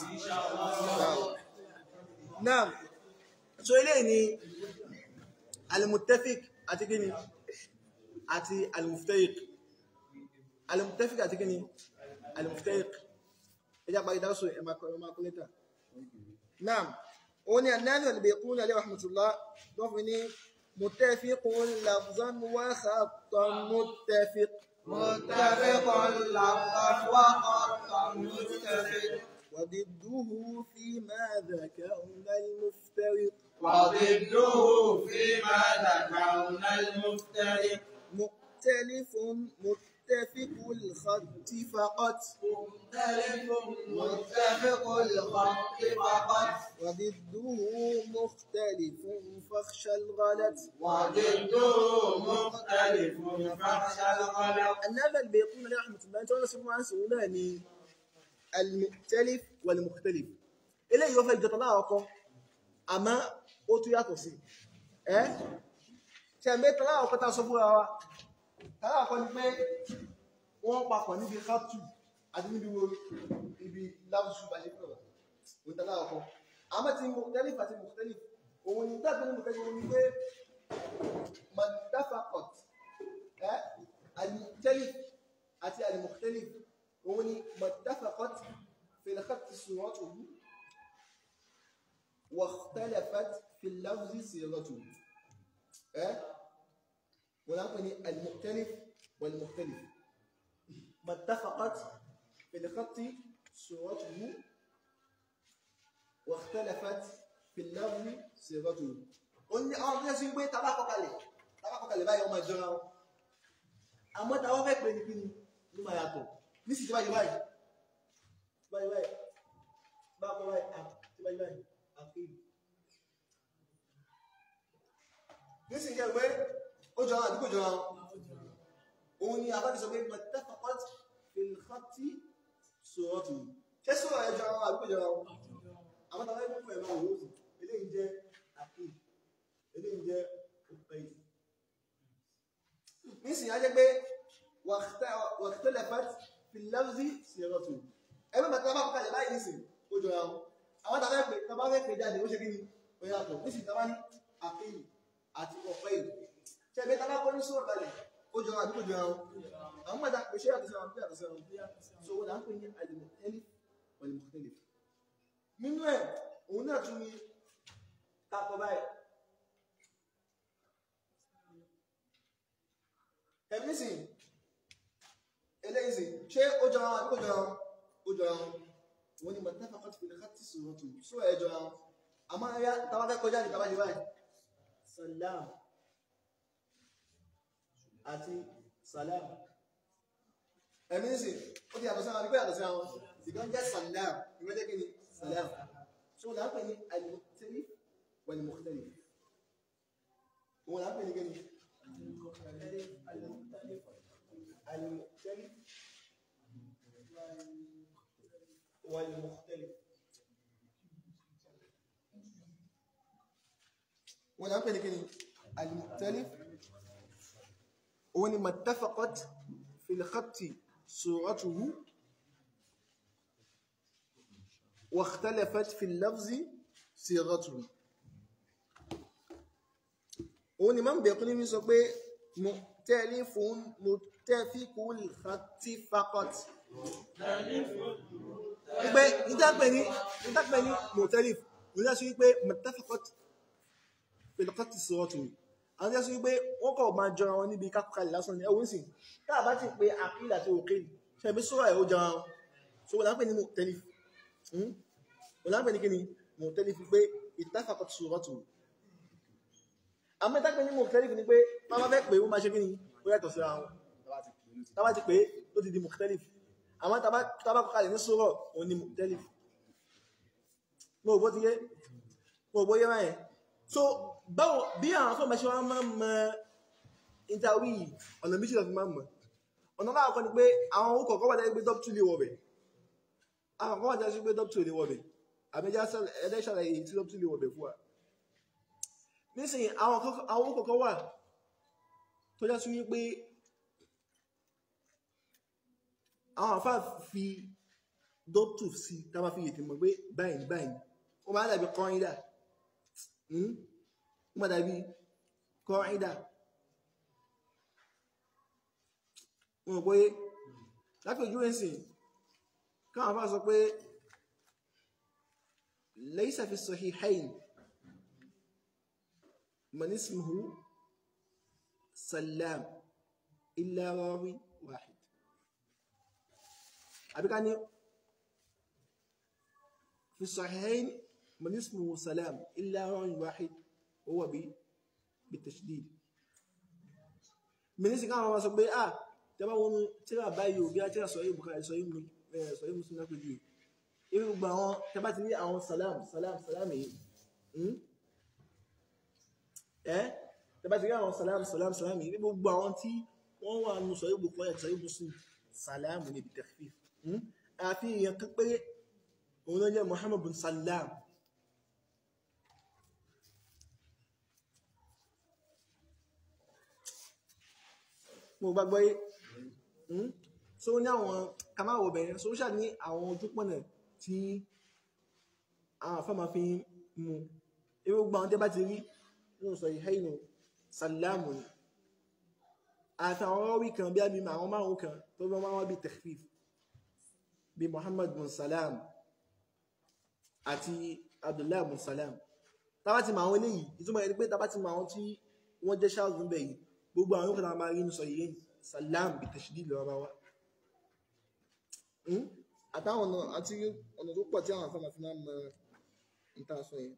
náà so eléyìí ni alimuttafik àti kíni àti alimuftariq alimuttafik àti kíni alimuftariq ẹjá parí dáṣọ ẹmàkọlẹ́ta náà ó ní annáni albaiquni alayhi rahmatullah tó fi ní muttafiqun lafzan wa khattan muttafiq متفق لفظا وخطا متفق وضده فيما ذكرنا المفترق وضده فيما ذكرنا المفترق مؤتلف متفق الخط فقط مختلف متفق الخط فقط وضده مختلف فاخشى الغلط وضده مختلف فاخشى الغلط أن هذا البيقون عليه رحمة الله تعالى سبحانه عن سؤالاني المؤتلف والمختلف eléyìí ó fẹ́ jọta láàkọ́ àmá ó tún yàtọ̀ sí ẹ́ ṣe mẹ́ta láàkọ́ ta sọ fúnra wa tààkọ́ ni pé wọ́n papọ̀ níbi kátù àti níbi wo ibi lábùsù bá ṣe pẹ̀lọ̀ òta láàkọ́ àmá ti mukhtalif àti mukhtalif òun ni dábẹ́ ní mukhtalif òun ni pé mandafakot ẹ́ al-mukhtalif àti al-mukhtalif òun ni mandafakot fil khatti suratuhu واختلفت في اللفظ صيغته اه ونقول المختلف والمختلف ما اتفقت في الخط صورته واختلفت في اللفظ صيغته قلنا اه bí ṣe ń gbé tabako kalẹ̀ tabako kalẹ̀ báyìí ọmọ ìjọra wọn àmọ́ tàwọn fẹ́ pè ní kíni ló máa yàtọ̀ nísìsiyìí tí báyìí báyìí báyìí báyìí báyìí báyìí tí báyìí báyìí àfihàn. Nísìnyí jẹ́ pé ó jọra àdúgbò jọra òun ni àbájú sọ pé mọ̀tẹ́fàkọ́t fìlìkọ́tì sọ̀rọ̀tù. Ṣé sọ̀rọ̀ ẹ jọra àdúgbò jọra wọn? Àwọn tàbí ẹgbẹ́ fún ẹ̀rọ òwúrò eléyìí jẹ́ àfihàn, eléyìí jẹ́ òpèyí. Nísìnyí á jẹ́ pé wàhtẹ́lẹ̀fẹ́t fìlìlẹ́fì sọ̀rọ̀tù. Ẹgbẹ́ bàtà bá kọ́kàlẹ̀ báyìí nísìnyí ó jọra wọn àwọn tàbí ẹgbẹ́ tàbá fẹ́ pè jáde ó ṣe kí ni ó yàtọ̀ ní sì tàbá ní àfihì àti ọ̀pẹ́ ìlú ṣẹ́gbẹ́ tàbá kọ́ ní sọ́rọ̀ kalẹ̀ ó jọ àdúgbò jọ àwọn àwọn mọ́ta pè ṣe yàtọ̀ sẹ́wọ̀n yàtọ̀ sẹ́wọ̀n so wọ́n là ń pè ní alimọ̀tẹ́lì wọlimọ̀tẹ́lì nínú ẹ̀ òun náà tún ní takọ báyìí ẹ̀mí sì eléyìí sì ṣé ó jọ àwọn àdúgbò jọ àwọn ó jọ àwọn wọ́n ni mọ̀tẹ́fàkọ́tí fi lẹ́kàtí sọ̀rọ̀tù sọ ẹjọ́ àwọn àmọ́ ẹ̀yà tàbá fẹ́ kọjá ní tàbá ní báyìí salam àti salam ẹ̀mí sí ó ti yàtọ̀ sí àwọn ìgbé yàtọ̀ sí àwọn ìgbọ́n jẹ́ salam ìwé jẹ́ kí ni salam so wọ́n lápẹ́ ní al-mukhtalif wal-mukhtalif wọ́n lápẹ́ ní kí ni al-mukhtalif والمختلف ولا أقول لك المختلف هو ما اتفقت في الخط صورته واختلفت في اللفظ صيغته òun ni máa ń bẹ̀rẹ̀ kún ní mi sọ pé mukhtalifun muttafiqul khatti faqat wípé ìdápẹ́ ní ìdápẹ́ ní mọ̀tẹ́lif òun yá sí wípé muttafaqat fil khatti suratu àwọn yá sí wípé wọ́n kọ̀ máa jọra wọn níbi kákọ̀kalẹ̀ lásán ní ẹwọ́n sì tá a bá ti pé àkílà àti òkè ṣe ibi sọ́rọ̀ ẹ̀ ó jọra wọn so wọ́n lápẹ́ ní mukhtalif wọ́n lápẹ́ ní kí ni mukhtalif pé ittafaqat suratu àmọ́ ìdápẹ́ ní mukhtalif ni pé wọ́n máa fẹ́ pé ó máa ṣe kí ni ó yàtọ̀ síra wọn tá a bá ti pé ó ti di mukhtalif àwọn tàbá kọkàlẹ̀ ní sọ́rọ̀ òun ni mukhtalif mo bó ti yé mo bó yé ráyẹ̀ so báwo bí àwọn afọ́ mẹ́ṣẹ́ wọ́n máa mọ̀ ìtàwí ọ̀nà méjì lọ fi máa mọ̀ ọ̀nà láwọn kan ni pé àwọn owó kọ̀ọ̀kan wà lẹ́yìn pé dọ́pítù lè wọ̀ bẹ̀ àwọn kan wà lẹ́yìn pé dọ́pítù lè wọ̀ bẹ̀ àbẹ́já ẹlẹ́ṣàlẹ̀ èyí tí dọ́pítù lè wọ̀ bẹ̀ fún wa nísìnyí àwọn kọ́kọ́- àwọn owó kọ̀ọ̀kan wà tó já sí wípé àwọn àfáà fi dọ́pítù sí tá a máa fi yètè mọ̀ pé báyìí ní báyìí ó máa dàbí kọ́ńdà ó máa dàbí kọ́ńdà wọn pé lápẹjú ẹ̀sìn káwọn afá sọ pé laysa fi sahihayn man ismuhu salam illa rawi wahid àbíká ní fi sahihayn man ismuhu salam illa rawi wahid huwa bi bitashdid mínísì káwọn afá sọ pé ah tẹ́bá wọn tíra báyìí ò bí a tíra sọ̀yí Bukhari sọ̀yí mu ẹ̀ sọ̀yí Muslim náà pẹ̀lú irú gbogbo àwọn tẹ́bá ti rí àwọn salam salam salam yìí hmm? ẹ́ tẹ́bá ti rí àwọn salam salam salam yìí gbogbo àwọn tí wọ́n wà nù sọ̀yí Bukhari àti sọ̀yí Muslim salam ní ibi takhfif hmm? àfi èèyàn kan pé òun ló jẹ́ Muhammad bin salam mo gbàgbọ́ yé Hmm? so ní àwọn kamáwò bẹ̀rẹ̀ so ó ṣà ní àwọn ojúpọ̀nà tí àwọn afẹ́mà fi ń mú irú gbà wọn tẹ́ bá ti rí nínú sọ ìhẹ́ìnù sàlámù ni àti àwọn ọwọ́ kan bí i àwọn márùn kan tó bá wọ́n bí takhfif bí Muhammad bin Salam àti Abdullah bin Salam tàbá ti mọ àwọn eléyìí ìtumọ̀ ẹni pé tàbá ti mọ àwọn tí wọ́n jẹ́ ṣáàzù ń bẹ̀ yìí gbogbo àwọn yóò máa rí nínú sọ ìhẹ́ìnù salam bi tashdid lọ bá wá àtàwọn ọ̀nà àti ọ̀nà tó pọ̀ tí àwọn afẹ́mà fi máa mọ ìta sọ yẹn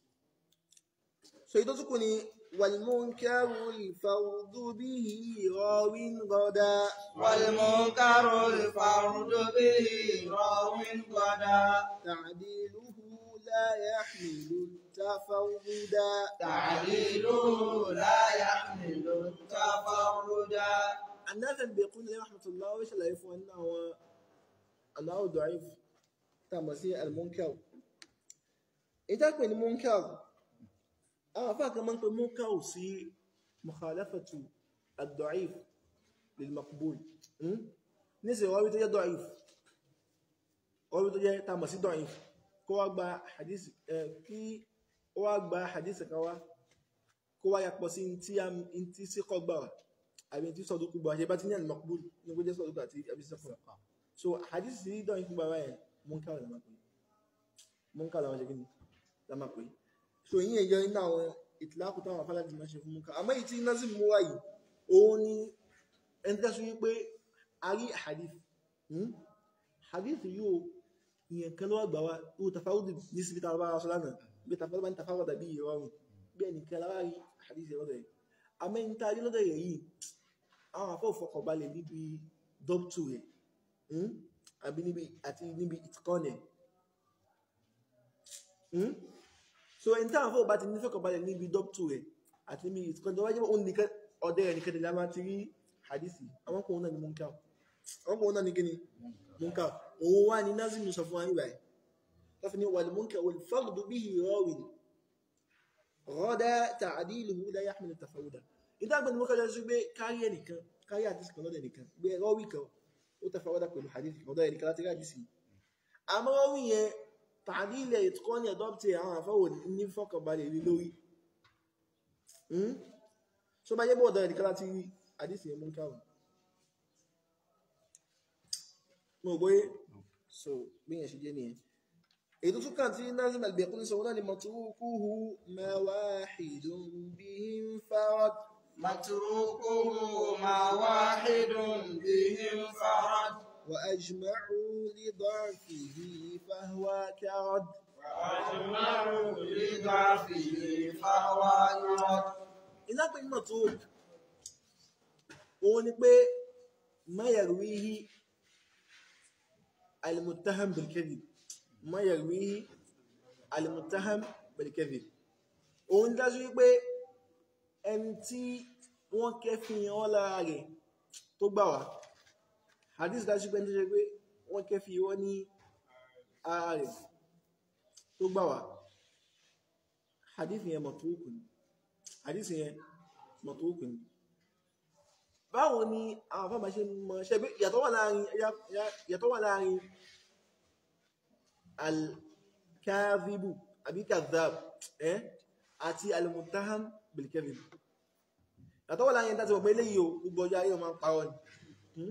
so èyí tó tún kù ní wal-munkaru al-fardu bihi rawin gada والمنكر الفرد به راو غدا ta'diluhu la yahmilu tafarruda تعليله لا يحمل التفردا النافع بيقول لي رحمة الله وإيش اللي يفهم أنه هو أنه ضعيف تمثيل المنكر إذا كان المنكر أنا فاكر من كان منكر سي مخالفة الضعيف للمقبول م? نسي هو بيتجي ضعيف هو بيتجي تمثيل ضعيف كو أكبر حديث آه، كي هو أكبر حديث كوا كوا يقبل سي انتي سي قبر àbí tí sọdúkú bọ̀ àṣẹ bá ti ní àlè mọ̀kúbù ní kó jẹ́ sọdúkú àti àbí sẹ́kùn so hadith sí dán ikú bàbá ẹ̀ munkar la máa pè munkar la máa ṣe kí ni la máa pè so yín ẹ̀yọ iná àwọn ìtìlákù táwọn afárádì máa ṣe fún munkar àmọ́ èyí tí nazim mú wá yìí òun ni ẹni tẹ́sí wípé a rí hadith hmm? hadith yóò ìyẹn kan ló wà gbà wá ó tafáwọ́dì ní síbi tá a bá aṣọ lánàá bí tafáwọ́dì bá ń tafáwọ́dà bí ìrọ̀rùn bí ẹnìkan lára rí hadith yẹn lọ́dọ̀ yìí àmọ́ ẹni tá a rí lọ́dọ̀ yẹn yìí àwọn afọ́ ìfọkànbalẹ̀ níbi dọ́pítù rẹ̀ hmm? àbí níbi àti níbi ìtìkọ́nẹ̀ hmm? so ẹni tí àwọn afọ́ bá ti ní fọkànbalẹ̀ níbi dọ́pítù rẹ̀ àti níbi ìtìkọ́nẹ̀ tó wáyé òun nìkan ọdẹ rẹ̀ nìkan tẹ̀lé a máa ti rí hadisi àwọn kò náà ni munkar àwọn kò náà ni kíni munkar òun wá ní nazimu sọ fún wa nígbà yìí láfi ní wal munkar wal fardu bihi rawin rọ́dá ta'diluhu la yahmilu tafawuda ìdágbà ni mo kọjá sí pé kárí ẹnìkan kárí àdísì kan lọ́dẹ̀ nìkan gbé rọ́wì kan ó tafawuda pẹ̀lú hadith kan lọ́dẹ̀ nìkan láti rí àdísì àmọ́ rọ́wì yẹn ta'dil ìtukọ́ ní ẹ̀dọ́pítì àwọn àfọwò ní fọkànbalẹ̀ rí lórí so bá yẹ bọ́ ọ̀dọ̀ nìkan láti rí àdísì yẹn mú káwọn mo gbé so bí yẹn ṣe jẹ́ nìyẹn èyí tó tún kàn tí nazim al-Bayquni sọ wọ́n ni matrukuhu ma wahidun bihim farad متروكه ما واحد به انفرد wa ajma'u li da'fihi fahuwa karad وأجمعوا لضعفه فهو يرد iná pé nínú tó òun ni pé ma yarwihi al-muttaham bil-kadhib ma yarwihi al-muttaham bil-kadhib òun dájú wípé ẹni tí wọ́n kẹfin ọ́ lára rẹ̀ tó gbà wá hadith dájú pé tó ṣe pé wọ́n kẹ́ fi wọ́n ní ara rẹ̀ tó gbà wá hadith yẹn mọ̀tòókù ni hadith yẹn mọ̀tòókù ni báwo ni àwọn afọ́mà ṣe mọ̀ ṣe bí yàtọ̀ wà láàrin yàtọ̀ wà láàrin al-kadhibu àbí kadhab ẹ́ àti al-muttaham bil-kadhib yàtọ̀ wà láàrin tàbí ọgbẹ́ eléyìí o gbogbo ọjọ́ ayé ọmọ parọ́ ni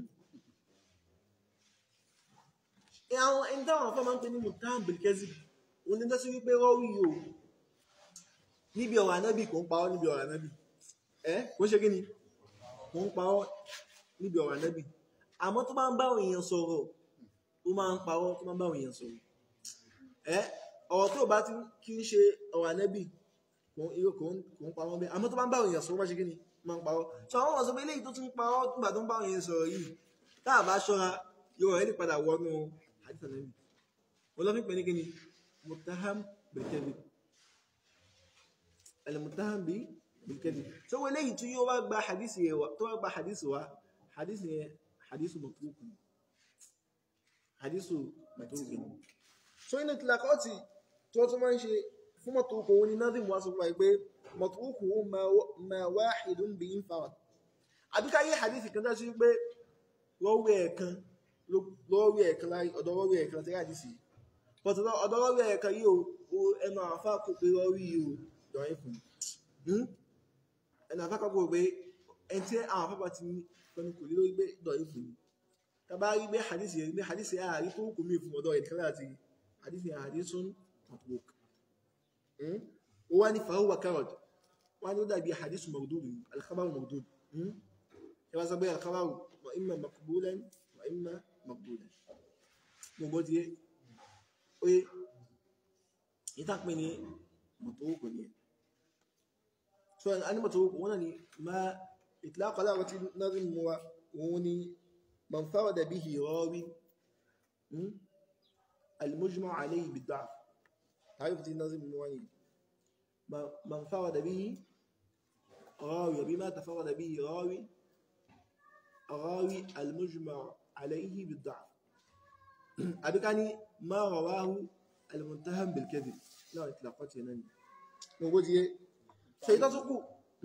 àwọn ẹni táwọn afọ́mà ń pè ní muttaham bil-kadhib òun ni tọ́sí wípé rọ́wí o níbi ọ̀rọ̀ ànábì kò ń parọ́ níbi ọ̀rọ̀ ànábì ẹ́ kò ń ṣe kí ni mo ń parọ́ níbi ọ̀rọ̀ ànábì àmọ́ tó bá ń bá èèyàn sọ̀rọ̀ ó máa ń parọ́ tó bá ń bá èèyàn sọ̀rọ̀ ẹ́ ọ̀rọ̀ tó bá ti kí ń ṣe ọ̀rọ̀ ànábì kò ń parọ́ bẹ́ẹ̀ àmọ́ tó bá ń bá èèyàn sọ̀rọ̀ bá ṣe kí ni máa ń parọ́ sọ àwọn ọ̀sọ̀ pé eléyìí tó tún parọ́ nígbà tó ń bá èèyàn sọ̀rọ̀ yìí tá a bá ṣọ́ra yóò rẹ̀ lè padà wọnú hadith ànábì wọn lọ́ fi pè ní kí ni mutaham bil-kadhib al-mutaham bi بالكذب سوى ليه تيو با حديث يوا تو با حديث وا حديث حديث متروك حديث متروك so ina tilakoti tó tó máa ń ṣe fún mọ̀tòkò wọn ni nazim wá sọ fún wa pé mọ̀tòkò ma wahidun bí infarad àbíká yí hadith kan dá sí pé lọ́wọ́ ẹ̀kan lọ́wọ́ ẹ̀kan láì ọ̀dọ̀ lọ́wọ́ ẹ̀kan láti hadith but ọ̀dọ̀ lọ́wọ́ ẹ̀kan yìí o ẹnu àfá kò pé lọ́wọ́ yìí o dọ̀rin fún ẹ̀nà àfákọ́gbò pé ẹni tí àwọn afẹ́fà ti ní pẹ̀lú kò lè lórí pé dọ̀rí fún ní tàbá rí pé hadisi yẹn pé hadisi yẹn àrí tó kò mí fún ọ̀dọ̀ ìkẹ́lẹ̀ àti hadisi yẹn àrí tún matruk ó wá ní fahuwa karod wá ní ó dàbí hadisi mardud alkhabar mardud ẹ wá sọ pé alkhabar wa imma maqbulan wa imma maqbulan gbogbo ti yé ó yé ìtàpín ní matruk ní سؤال أنا متروك ونني ما إطلاق لغة النظم وني من فرد به راوي المجمع عليه بالضعف تعرف النظم المواني من فرد به راوي بما تفرد به راوي راوي المجمع عليه بالضعف أبكاني ما رواه المتهم بالكذب لا إطلاقات ينني موجود ṣe tó tún kù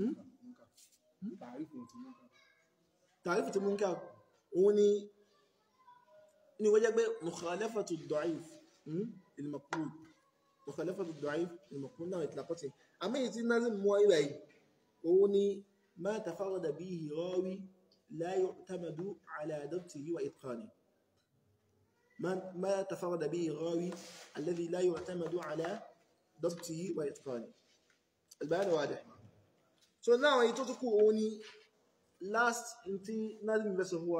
tàrífù tí mú ń ká òun ni ní wọ́n jẹ́ pé mukhalafatu ad-da'if al-maqbul mukhalafatu ad-da'if al-maqbul náà ìtìlápọ̀tì àmìyí tí náà mú ìwà yìí òun ni ma tafarrada bihi rawi la yu'tamadu ala dabtihi wa itqanihi ma tafarrada bihi rawi alladhi la yu'tamadu ala dabtihi wa itqanihi البيان واضح so now èyí tó tún kù òun ni last tí nazim vessel huwa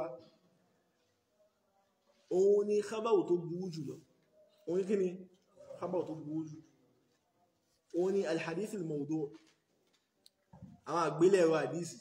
òun ni khabaru tó burú jùlọ òun ni kí ni khabaru tó burú jù òun ni alhadith al-mawdu' àwọn àgbélẹ̀rọ àdísì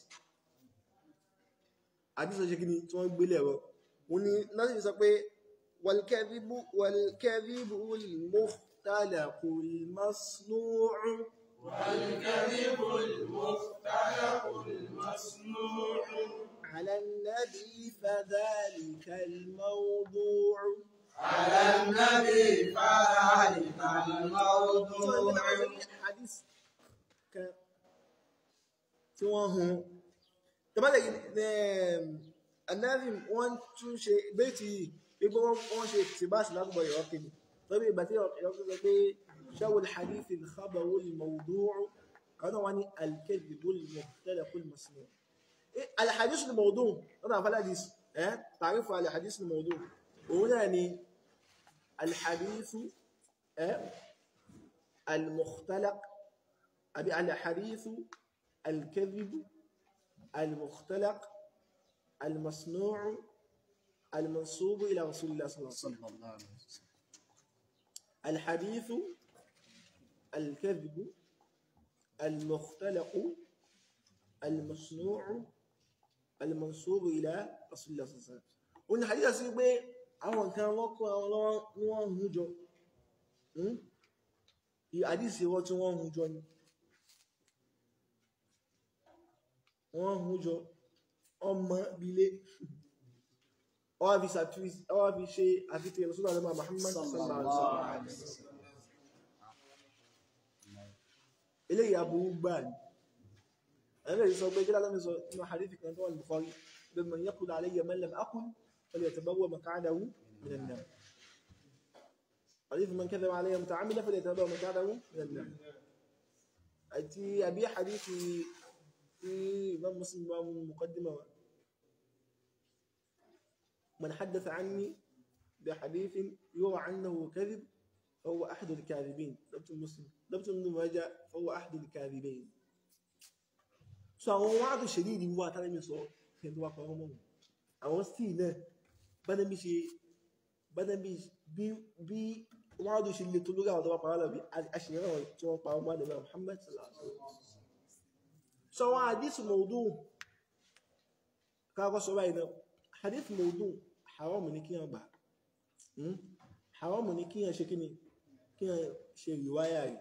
àdísì ṣe kí ni tí wọ́n gbélẹ̀rọ òun ni nazim sọ pé wal-kadhibu wal-kadhibu al-mukhtalaqu al-masnu'u والكذب المختلق المصنوع على النبي فذلك الموضوع على النبي فذلك الموضوع حديث kan tí wọ́n hun tẹ́bálẹ̀ anáàrin wọ́n tún ṣe bẹ́ẹ̀tì gbogbo wọ́n ṣe tìbáṣì lágbọ̀ ìrọ́kìnì tọ́bí ìgbà tí ìrọ́kìnì sọ pé شو الحديث الخبر الموضوع أنا واني الكذب المختلق المصنوع إيه الحديث الموضوع أنا فلا حديث إيه تعرف على الحديث الموضوع هنا يعني الحديث إيه المختلق أبي على حديث الكذب المختلق المصنوع المنصوب إلى رسول الله صلى الله عليه وسلم الحديث الكذب المختلق المصنوع المنصوب إلى رسول الله صلى الله عليه وسلم وإن حديث sí pé àwọn nǹkan wọ́n kó àwọn lọ́wọ́ ní wọ́n hun jọ àdísì wọ́n tí wọ́n hun jọ ni wọ́n hun jọ ọmọ bílé ọwá fi ṣàtúnṣe ọwá fi ṣe àfihàn ìrọ̀sọ́dọ̀ àdọ́mà Muhammad sallallahu alaihi wasallam eléyìí aburú gbà ní ẹ̀rẹ́ sọ pé kílá lọ́nà sọ nínú hadithi kan tó wà ní Bukhari bí man yaqul alayya man lam aqul falyatabawwa maq'adahu minan nar حديث من كذب علي متعمدا فليتبوأ مقعده من النار àti àbí hadithi tí imam muslim bá mú muqaddima wa man haddatha anni bi hadithin yura annahu kadhib فهو أحد الكاذبين ضبط المسلم ضبط ابن ماجه فهو أحد الكاذبين so àwọn wáàdù ṣèdíìdì wà tánà mi sọ kí n tó wá pa ọmọ wọn àwọn stíì náà bánà bí ṣe bánà bí bí wáàdù ṣe lè tó lórí àwọn tó wá pa ọmọ bí aṣèyàn àwọn tí wọ́n pa ọmọ àdàbà Muhammad sallallahu alaihi wasallam so àwọn hadith mawdu káàkọ́ sọ báyìí náà hadith mawdu haram ní kí wọ́n gbà haram ní kí wọ́n ṣe kí ni kí wọ́n ṣe riwaya rẹ̀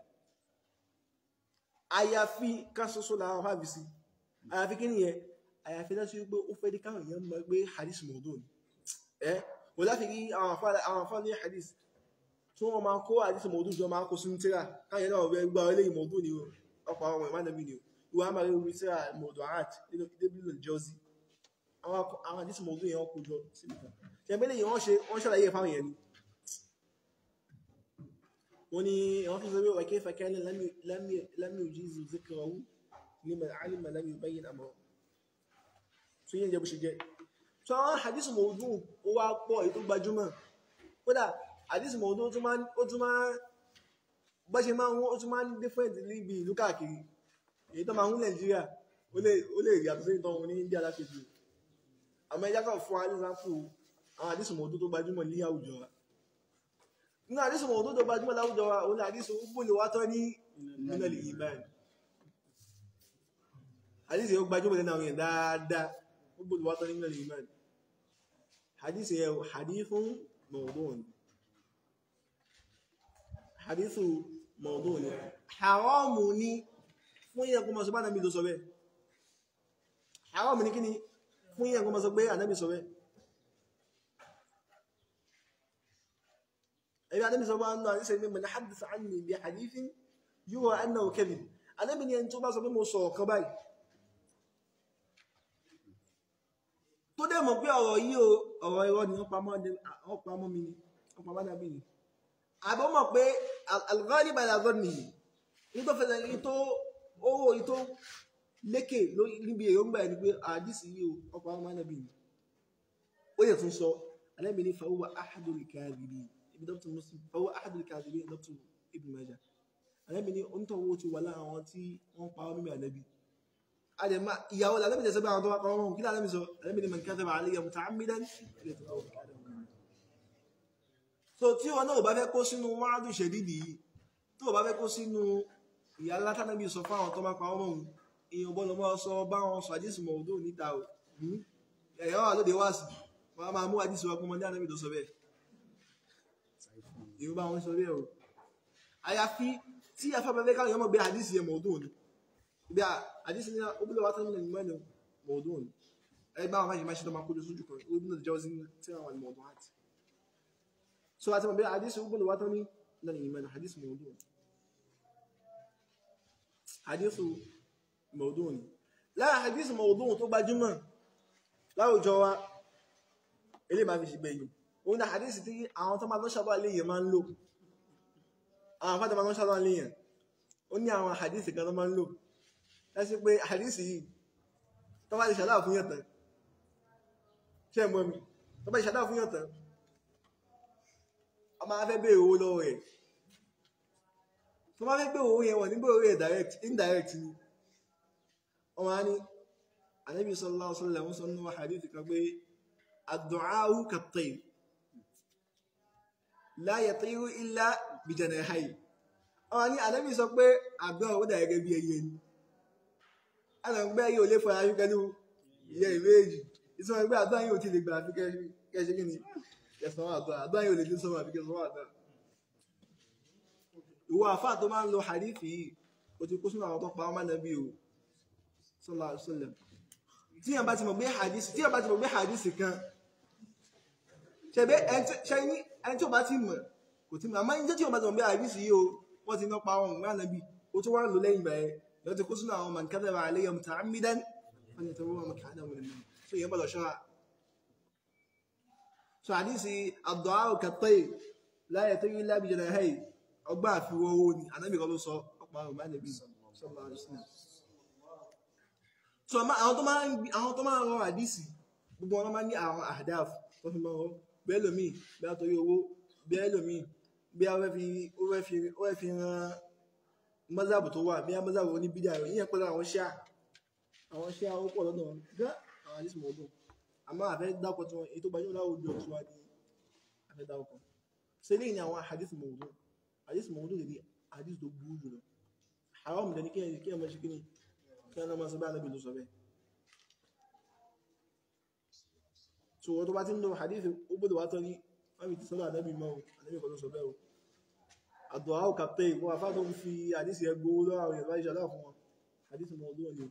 àyàfi káṣoṣo làwọn fàbí sí àyàfi kí ni yẹ àyàfi lọ́sí wípé ó fẹ́ dí káwọn èèyàn mọ̀ pé hadith mawdu ni ẹ́ kò láti rí àwọn afá ní hadith tí wọ́n máa kó hadith mawdu jọ máa kó sínú tíra káyẹ̀ náà rẹ̀ gbá ilé mawdu ni ọ̀pọ̀ àwọn ìmánàbí ni ìwà máa rí orí tíra mawdu art débìlì jọ́sí àwọn hadith mawdu yẹn kó jọ síbi kan ṣẹ̀mẹ́lẹ̀ yìí wọ́n ṣàlàyé fáwọn yẹn ni wọ́n ní wọ́n fi sọ́bẹ̀ wàkẹ́ fàkẹ́lẹ̀ lámì òjízù zikrahu liman alima lam yubayyin amra tún yíò jẹ́ bó ṣe jẹ́ tó àwọn hadith mawdu ó wá pọ̀ èyí tó gbajúmọ̀ kódà hadith mawdu ó tún máa bọ́ ṣe máa wọ́n ó tún máa ń different níbi ìlú káàkiri èyí tó máa ń Nàìjíríà ó lè rí àtúnṣe ìtàn wọn ní India lákejì àmọ́ ẹjá kan fún alẹ́sàfù àwọn hadith mawdu tó gbajúmọ̀ ní àwùjọ wa nínú àdísùn mọ̀ tó tó gbajúmọ̀ láwùjọ wa òun àdísùn ó gbóni wá tọ́ ní minal iman àdísùn yóò gbajúmọ̀ lẹ́nà àwọn èèyàn dáadáa ó gbóni wá tọ́ ní minal iman àdísùn yẹ hadithun mawdu'un hadithun mawdu'un ni haramu ni fún yẹn kó mọ̀ sọ bá nàbí ló sọ bẹ́ẹ̀ haramu ni kí ni fún yẹn kó mọ̀ sọ pé ànábì sọ bẹ́ẹ̀ ẹ̀rí adébí sọ bá ń lọ àríṣẹ́ ní mọ̀lá hadith anni bí hadithin yíò annahu kadhib adébí ni ẹni tó bá sọ pé mo sọ ọ̀kan báyìí tó dẹ̀ mọ̀ pé ọ̀rọ̀ yìí o ọ̀rọ̀ irọ́ ni wọ́n pamọ́ mi ni wọ́n pamọ́ dàbí ni àbọ̀ mọ̀ pé al-ghalib ala dhannihi ní tó fẹ́lẹ̀ ní tó owó ní tó lékè níbi èròǹgbà ẹni pé àdísì yìí o ọkọ̀ àwọn mọ́nàbí ni ó yẹ tún sọ alẹ́bí ní fa huwa ahadul kadhibin ibi dọ́pítù muslim fọwọ́ ahadul kadhibin dọ́pítù ibn majah ànábì ní oúntọ̀wọ́ ti wà lára àwọn tí wọ́n pa mímọ̀ ànábì àdèmá ìyàwó lànàbì tẹ̀sẹ̀ bá àwọn tó wá pa ọmọ kí lànàbì sọ ànábì ní man kadhaba alayya muta'ammidan so tí wọn náà bá fẹ́ kó sínú wàádùn ṣẹ̀dídì yìí tó bá fẹ́ kó sínú ìyá ńlá tánàbì sọ fáwọn tó máa pa ọmọ òun èèyàn bọ́lọ̀ mọ́ sọ bá wọn sọ àdísì mọ̀ òdó níta ò ẹ̀yà wà lóde wá sí wọn máa mú àdísì wa pọ́nmọdé ànábì tó sọ bẹ́ẹ̀ ìwọ bá wọn sọ bẹ́ẹ̀ o àyàfi tí afẹ́fẹ́fẹ́ káwọn yọmọ gbé àdísì yẹn mọ̀ọ́dún ni bí i àdísì ní obìnrin wa tán nílẹ̀ ìmọ̀ mọ̀ọ́dún ni ẹ bá wọn máa ṣe máa ṣe tó máa kójú sójú kan ó nílẹ̀ jẹ́ sí tí àwọn àlè mọ̀ọ́dún àti so àti mọ̀ bí àdísì obìnrin wa tán ní nílẹ̀ ìmọ̀ àdísì mọ̀ọ́dún ni àdísì mọ̀ọ́dún ni lára àdísì mọ̀ọ́dún tó gbajúmọ̀ láwùjọ wa eléyìí máa fi ṣe gbẹ̀yìn òun náà àdísì tí àwọn tó máa lọ́ ṣàbọ̀ léyìn máa ń lò àwọn afẹ́ta máa lọ́ ṣàbọ̀ léyìn ó ní àwọn àdísì kan tó máa ń lò lẹ́sí pé àdísì yìí tó bá lè ṣàdá fún yàn tán ṣe mọ́ mi tó bá lè ṣàdá fún yàn tán a máa fẹ́ bèèrè owó lọ́wọ́ rẹ̀ tó máa fẹ́ bèèrè owó yẹn wọ̀n nígbà owó rẹ̀ direct indirect ni ọmọ á ní Ànábì sallallahu alaihi wasallam sọ nínú àdísì kan pé ad-du'a'u kat-tayr la yatiru illa bi janahihi ọ̀rọ̀ ní ànábì sọ pé àgbọn ó dà gẹ́gẹ́ bí ẹyẹ ni alàgbẹ́ yóò lè fọ́ra fíkẹ́ ní ìyẹ ìméjì ìsọ́nà ẹgbẹ́ àdúrà yóò ti lè gbà fíkẹ́ kẹ́ṣe kí ni kẹsàn-án àdúrà àdúrà yóò lè ní sọ́mà fíkẹ́ sọ́mà àdúrà ìwọ àfà tó máa ń lo hadithi yìí ó ti kó sínú àwọn tó pa ọmọ nàbí o sallallahu alaihi wasallam tí yàn bá ti mọ̀ gbé hadith tí yàn bá ti mọ̀ gbé hadith kan ṣẹ̀bẹ́ ẹni tí ó bá ti mọ̀ kò tí mọ̀ àmọ́ ẹni tí ó bá ti mọ̀ bí àìrísí yìí o wọ́n ti ná pa ọ̀hún ní ànábì ó tún wá ń lò lẹ́yìn bẹ̀rẹ̀ lọ́ọ́ ti kó sínú àwọn man kadhaba alayya muta'ammidan wọ́n ti tọwọ́ wọn kàánà wọn nínú so yẹn bọ́lọ̀ ṣọ́ra so àdísì ad-du'a kat-tayr la yatiru illa bi janahihi ọgbà àfiwọ́ owó ni ànábì kan ló sọ ọ̀pọ̀ àwọn ìbáni bí sallallahu alaihi wasallam so àwọn tó máa ń àwọn tó máa ń rọ àdísì gbogbo wọn máa ń ní àwọn àdáf tó fi máa ń rọ bẹ́ẹ̀ lómi bí a torí owó bẹ́ẹ̀ lómi bí a fẹ́ fi ó fẹ́ fi ó fẹ́ fi ran mọ́sáàbù tó wà bí a mọ́sáàbù ní bídíà rẹ̀ yíyan pẹ̀lú àwọn ṣíà àwọn ṣíà ó pọ̀ lọ́dọ̀ wọn gán àwọn àdísì mọ̀ ọdún àmọ́ àfẹ́ dákọ̀ tí wọn èyí tó gbajúmọ̀ láwùjọ tí wọ́n ní àfẹ́ dákọ̀ ṣe lè ní àwọn àdísì mọ̀ ọdún àdísì mọ̀ ọdún lè ní àdísì tó burú jùlọ haram dẹni kí ẹ kí ẹ mọ̀ ṣe kí ni kí ẹ náà máa sọ bá anábì ló sọ bẹ́ẹ̀ so wọ́n tó bá ti ń lo hadith ó gbọ́dọ̀ wá tọ́ ní fámi ti sọ́dọ̀ ànábì mọ́ ànábì kan ló sọ bẹ́ẹ̀ o àdùá ò kàpẹ́ ìwọ́n afá tó ń fi hadith yẹn gbowó lọ́wọ́ àwọn ìyàbá ìṣàdá fún wọn hadith mọ́ ọdún òní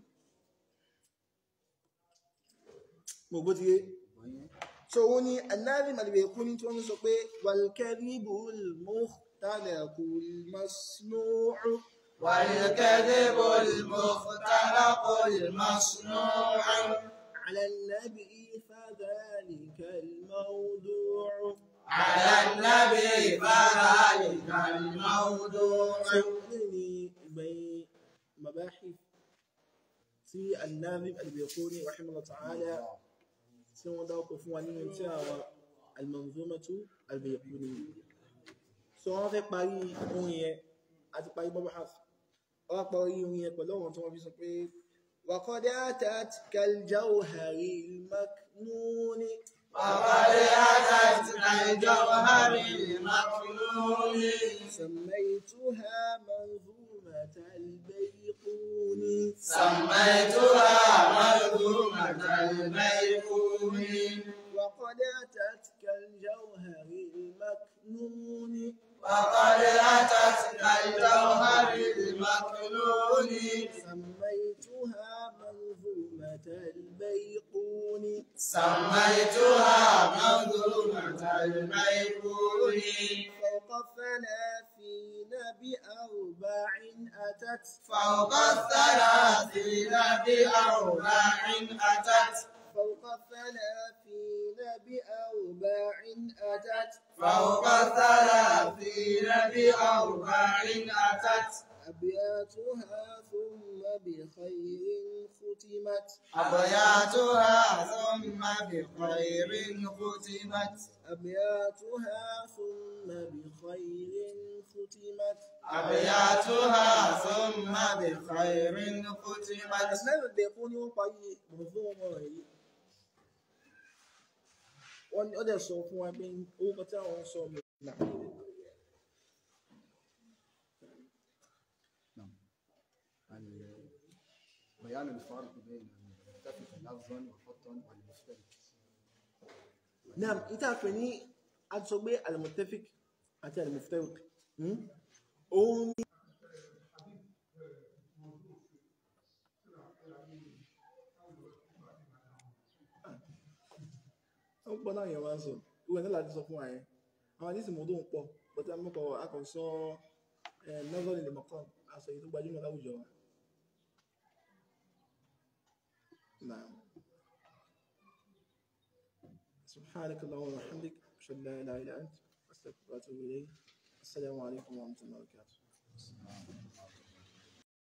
mo gbó ti yé so wọ́n ní anábì màlìbẹ̀ kú ní tí wọ́n sọ pé wàlkẹ́rìbù muhtalaku masnu'u والكذب المختلق المصنوع على النبي فذلك الموضوع على النبي فذلك الموضوع سؤالني بين مباحث في الناظم البيقوني رحمه الله تعالى سوى ذلك فواني انتهى المنظومة البيقونية سوى في قاري أونية àti parí مبحث wọ́n parí orin yẹn pẹ̀lú ọ̀rọ̀ tí wọ́n fi sọ pé وقد أتت كالجوهر المكنون وقد أتت كالجوهر المكنون سميتها منظومة البيقون سميتها منظومة البيقون وقد أتت كالجوهر المكنون وقد أتت كالجوهر المكنون سميتها منظومة البيقون سميتها منظومة البيقون فوق الثلاثين بأربع أتت فوق الثلاثين بأربع أتت فوق الثلاثين بأربع أتت فوق الثلاثين بأربع أتت أبياتها ثم بخير ختمت أبياتها ثم بخير ختمت أبياتها ثم بخير ختمت أبياتها ثم بخير ختمت أسنان البيقون يقضي منظومة yìí wọ́n ní ọdẹ sọ fún wa pé orúkọ tí àwọn sọ mi náà ال- بيان الفرق بين المتفق لفظا وخطا والمختلف náà ìta pè ní àtúnṣọgbé al-muttafiq àti al-muftariq hmm? òun ní ó pọ̀ náà yẹn wá ń sọ ìwé ní láti sọ fún wa yẹn àwọn àdísì mọ́dún pọ̀ bọ́tí amọ́kọ̀ akọ̀sọ nọ́vọ́lì lè mọ̀kọ́ aṣọ èyí tó gbajúmọ̀ láwùjọ wa náà سبحانك اللهم وبحمدك أشهد أن لا إله إلا أنت أستغفرك وأتوب إليك السلام عليكم ورحمة الله وبركاته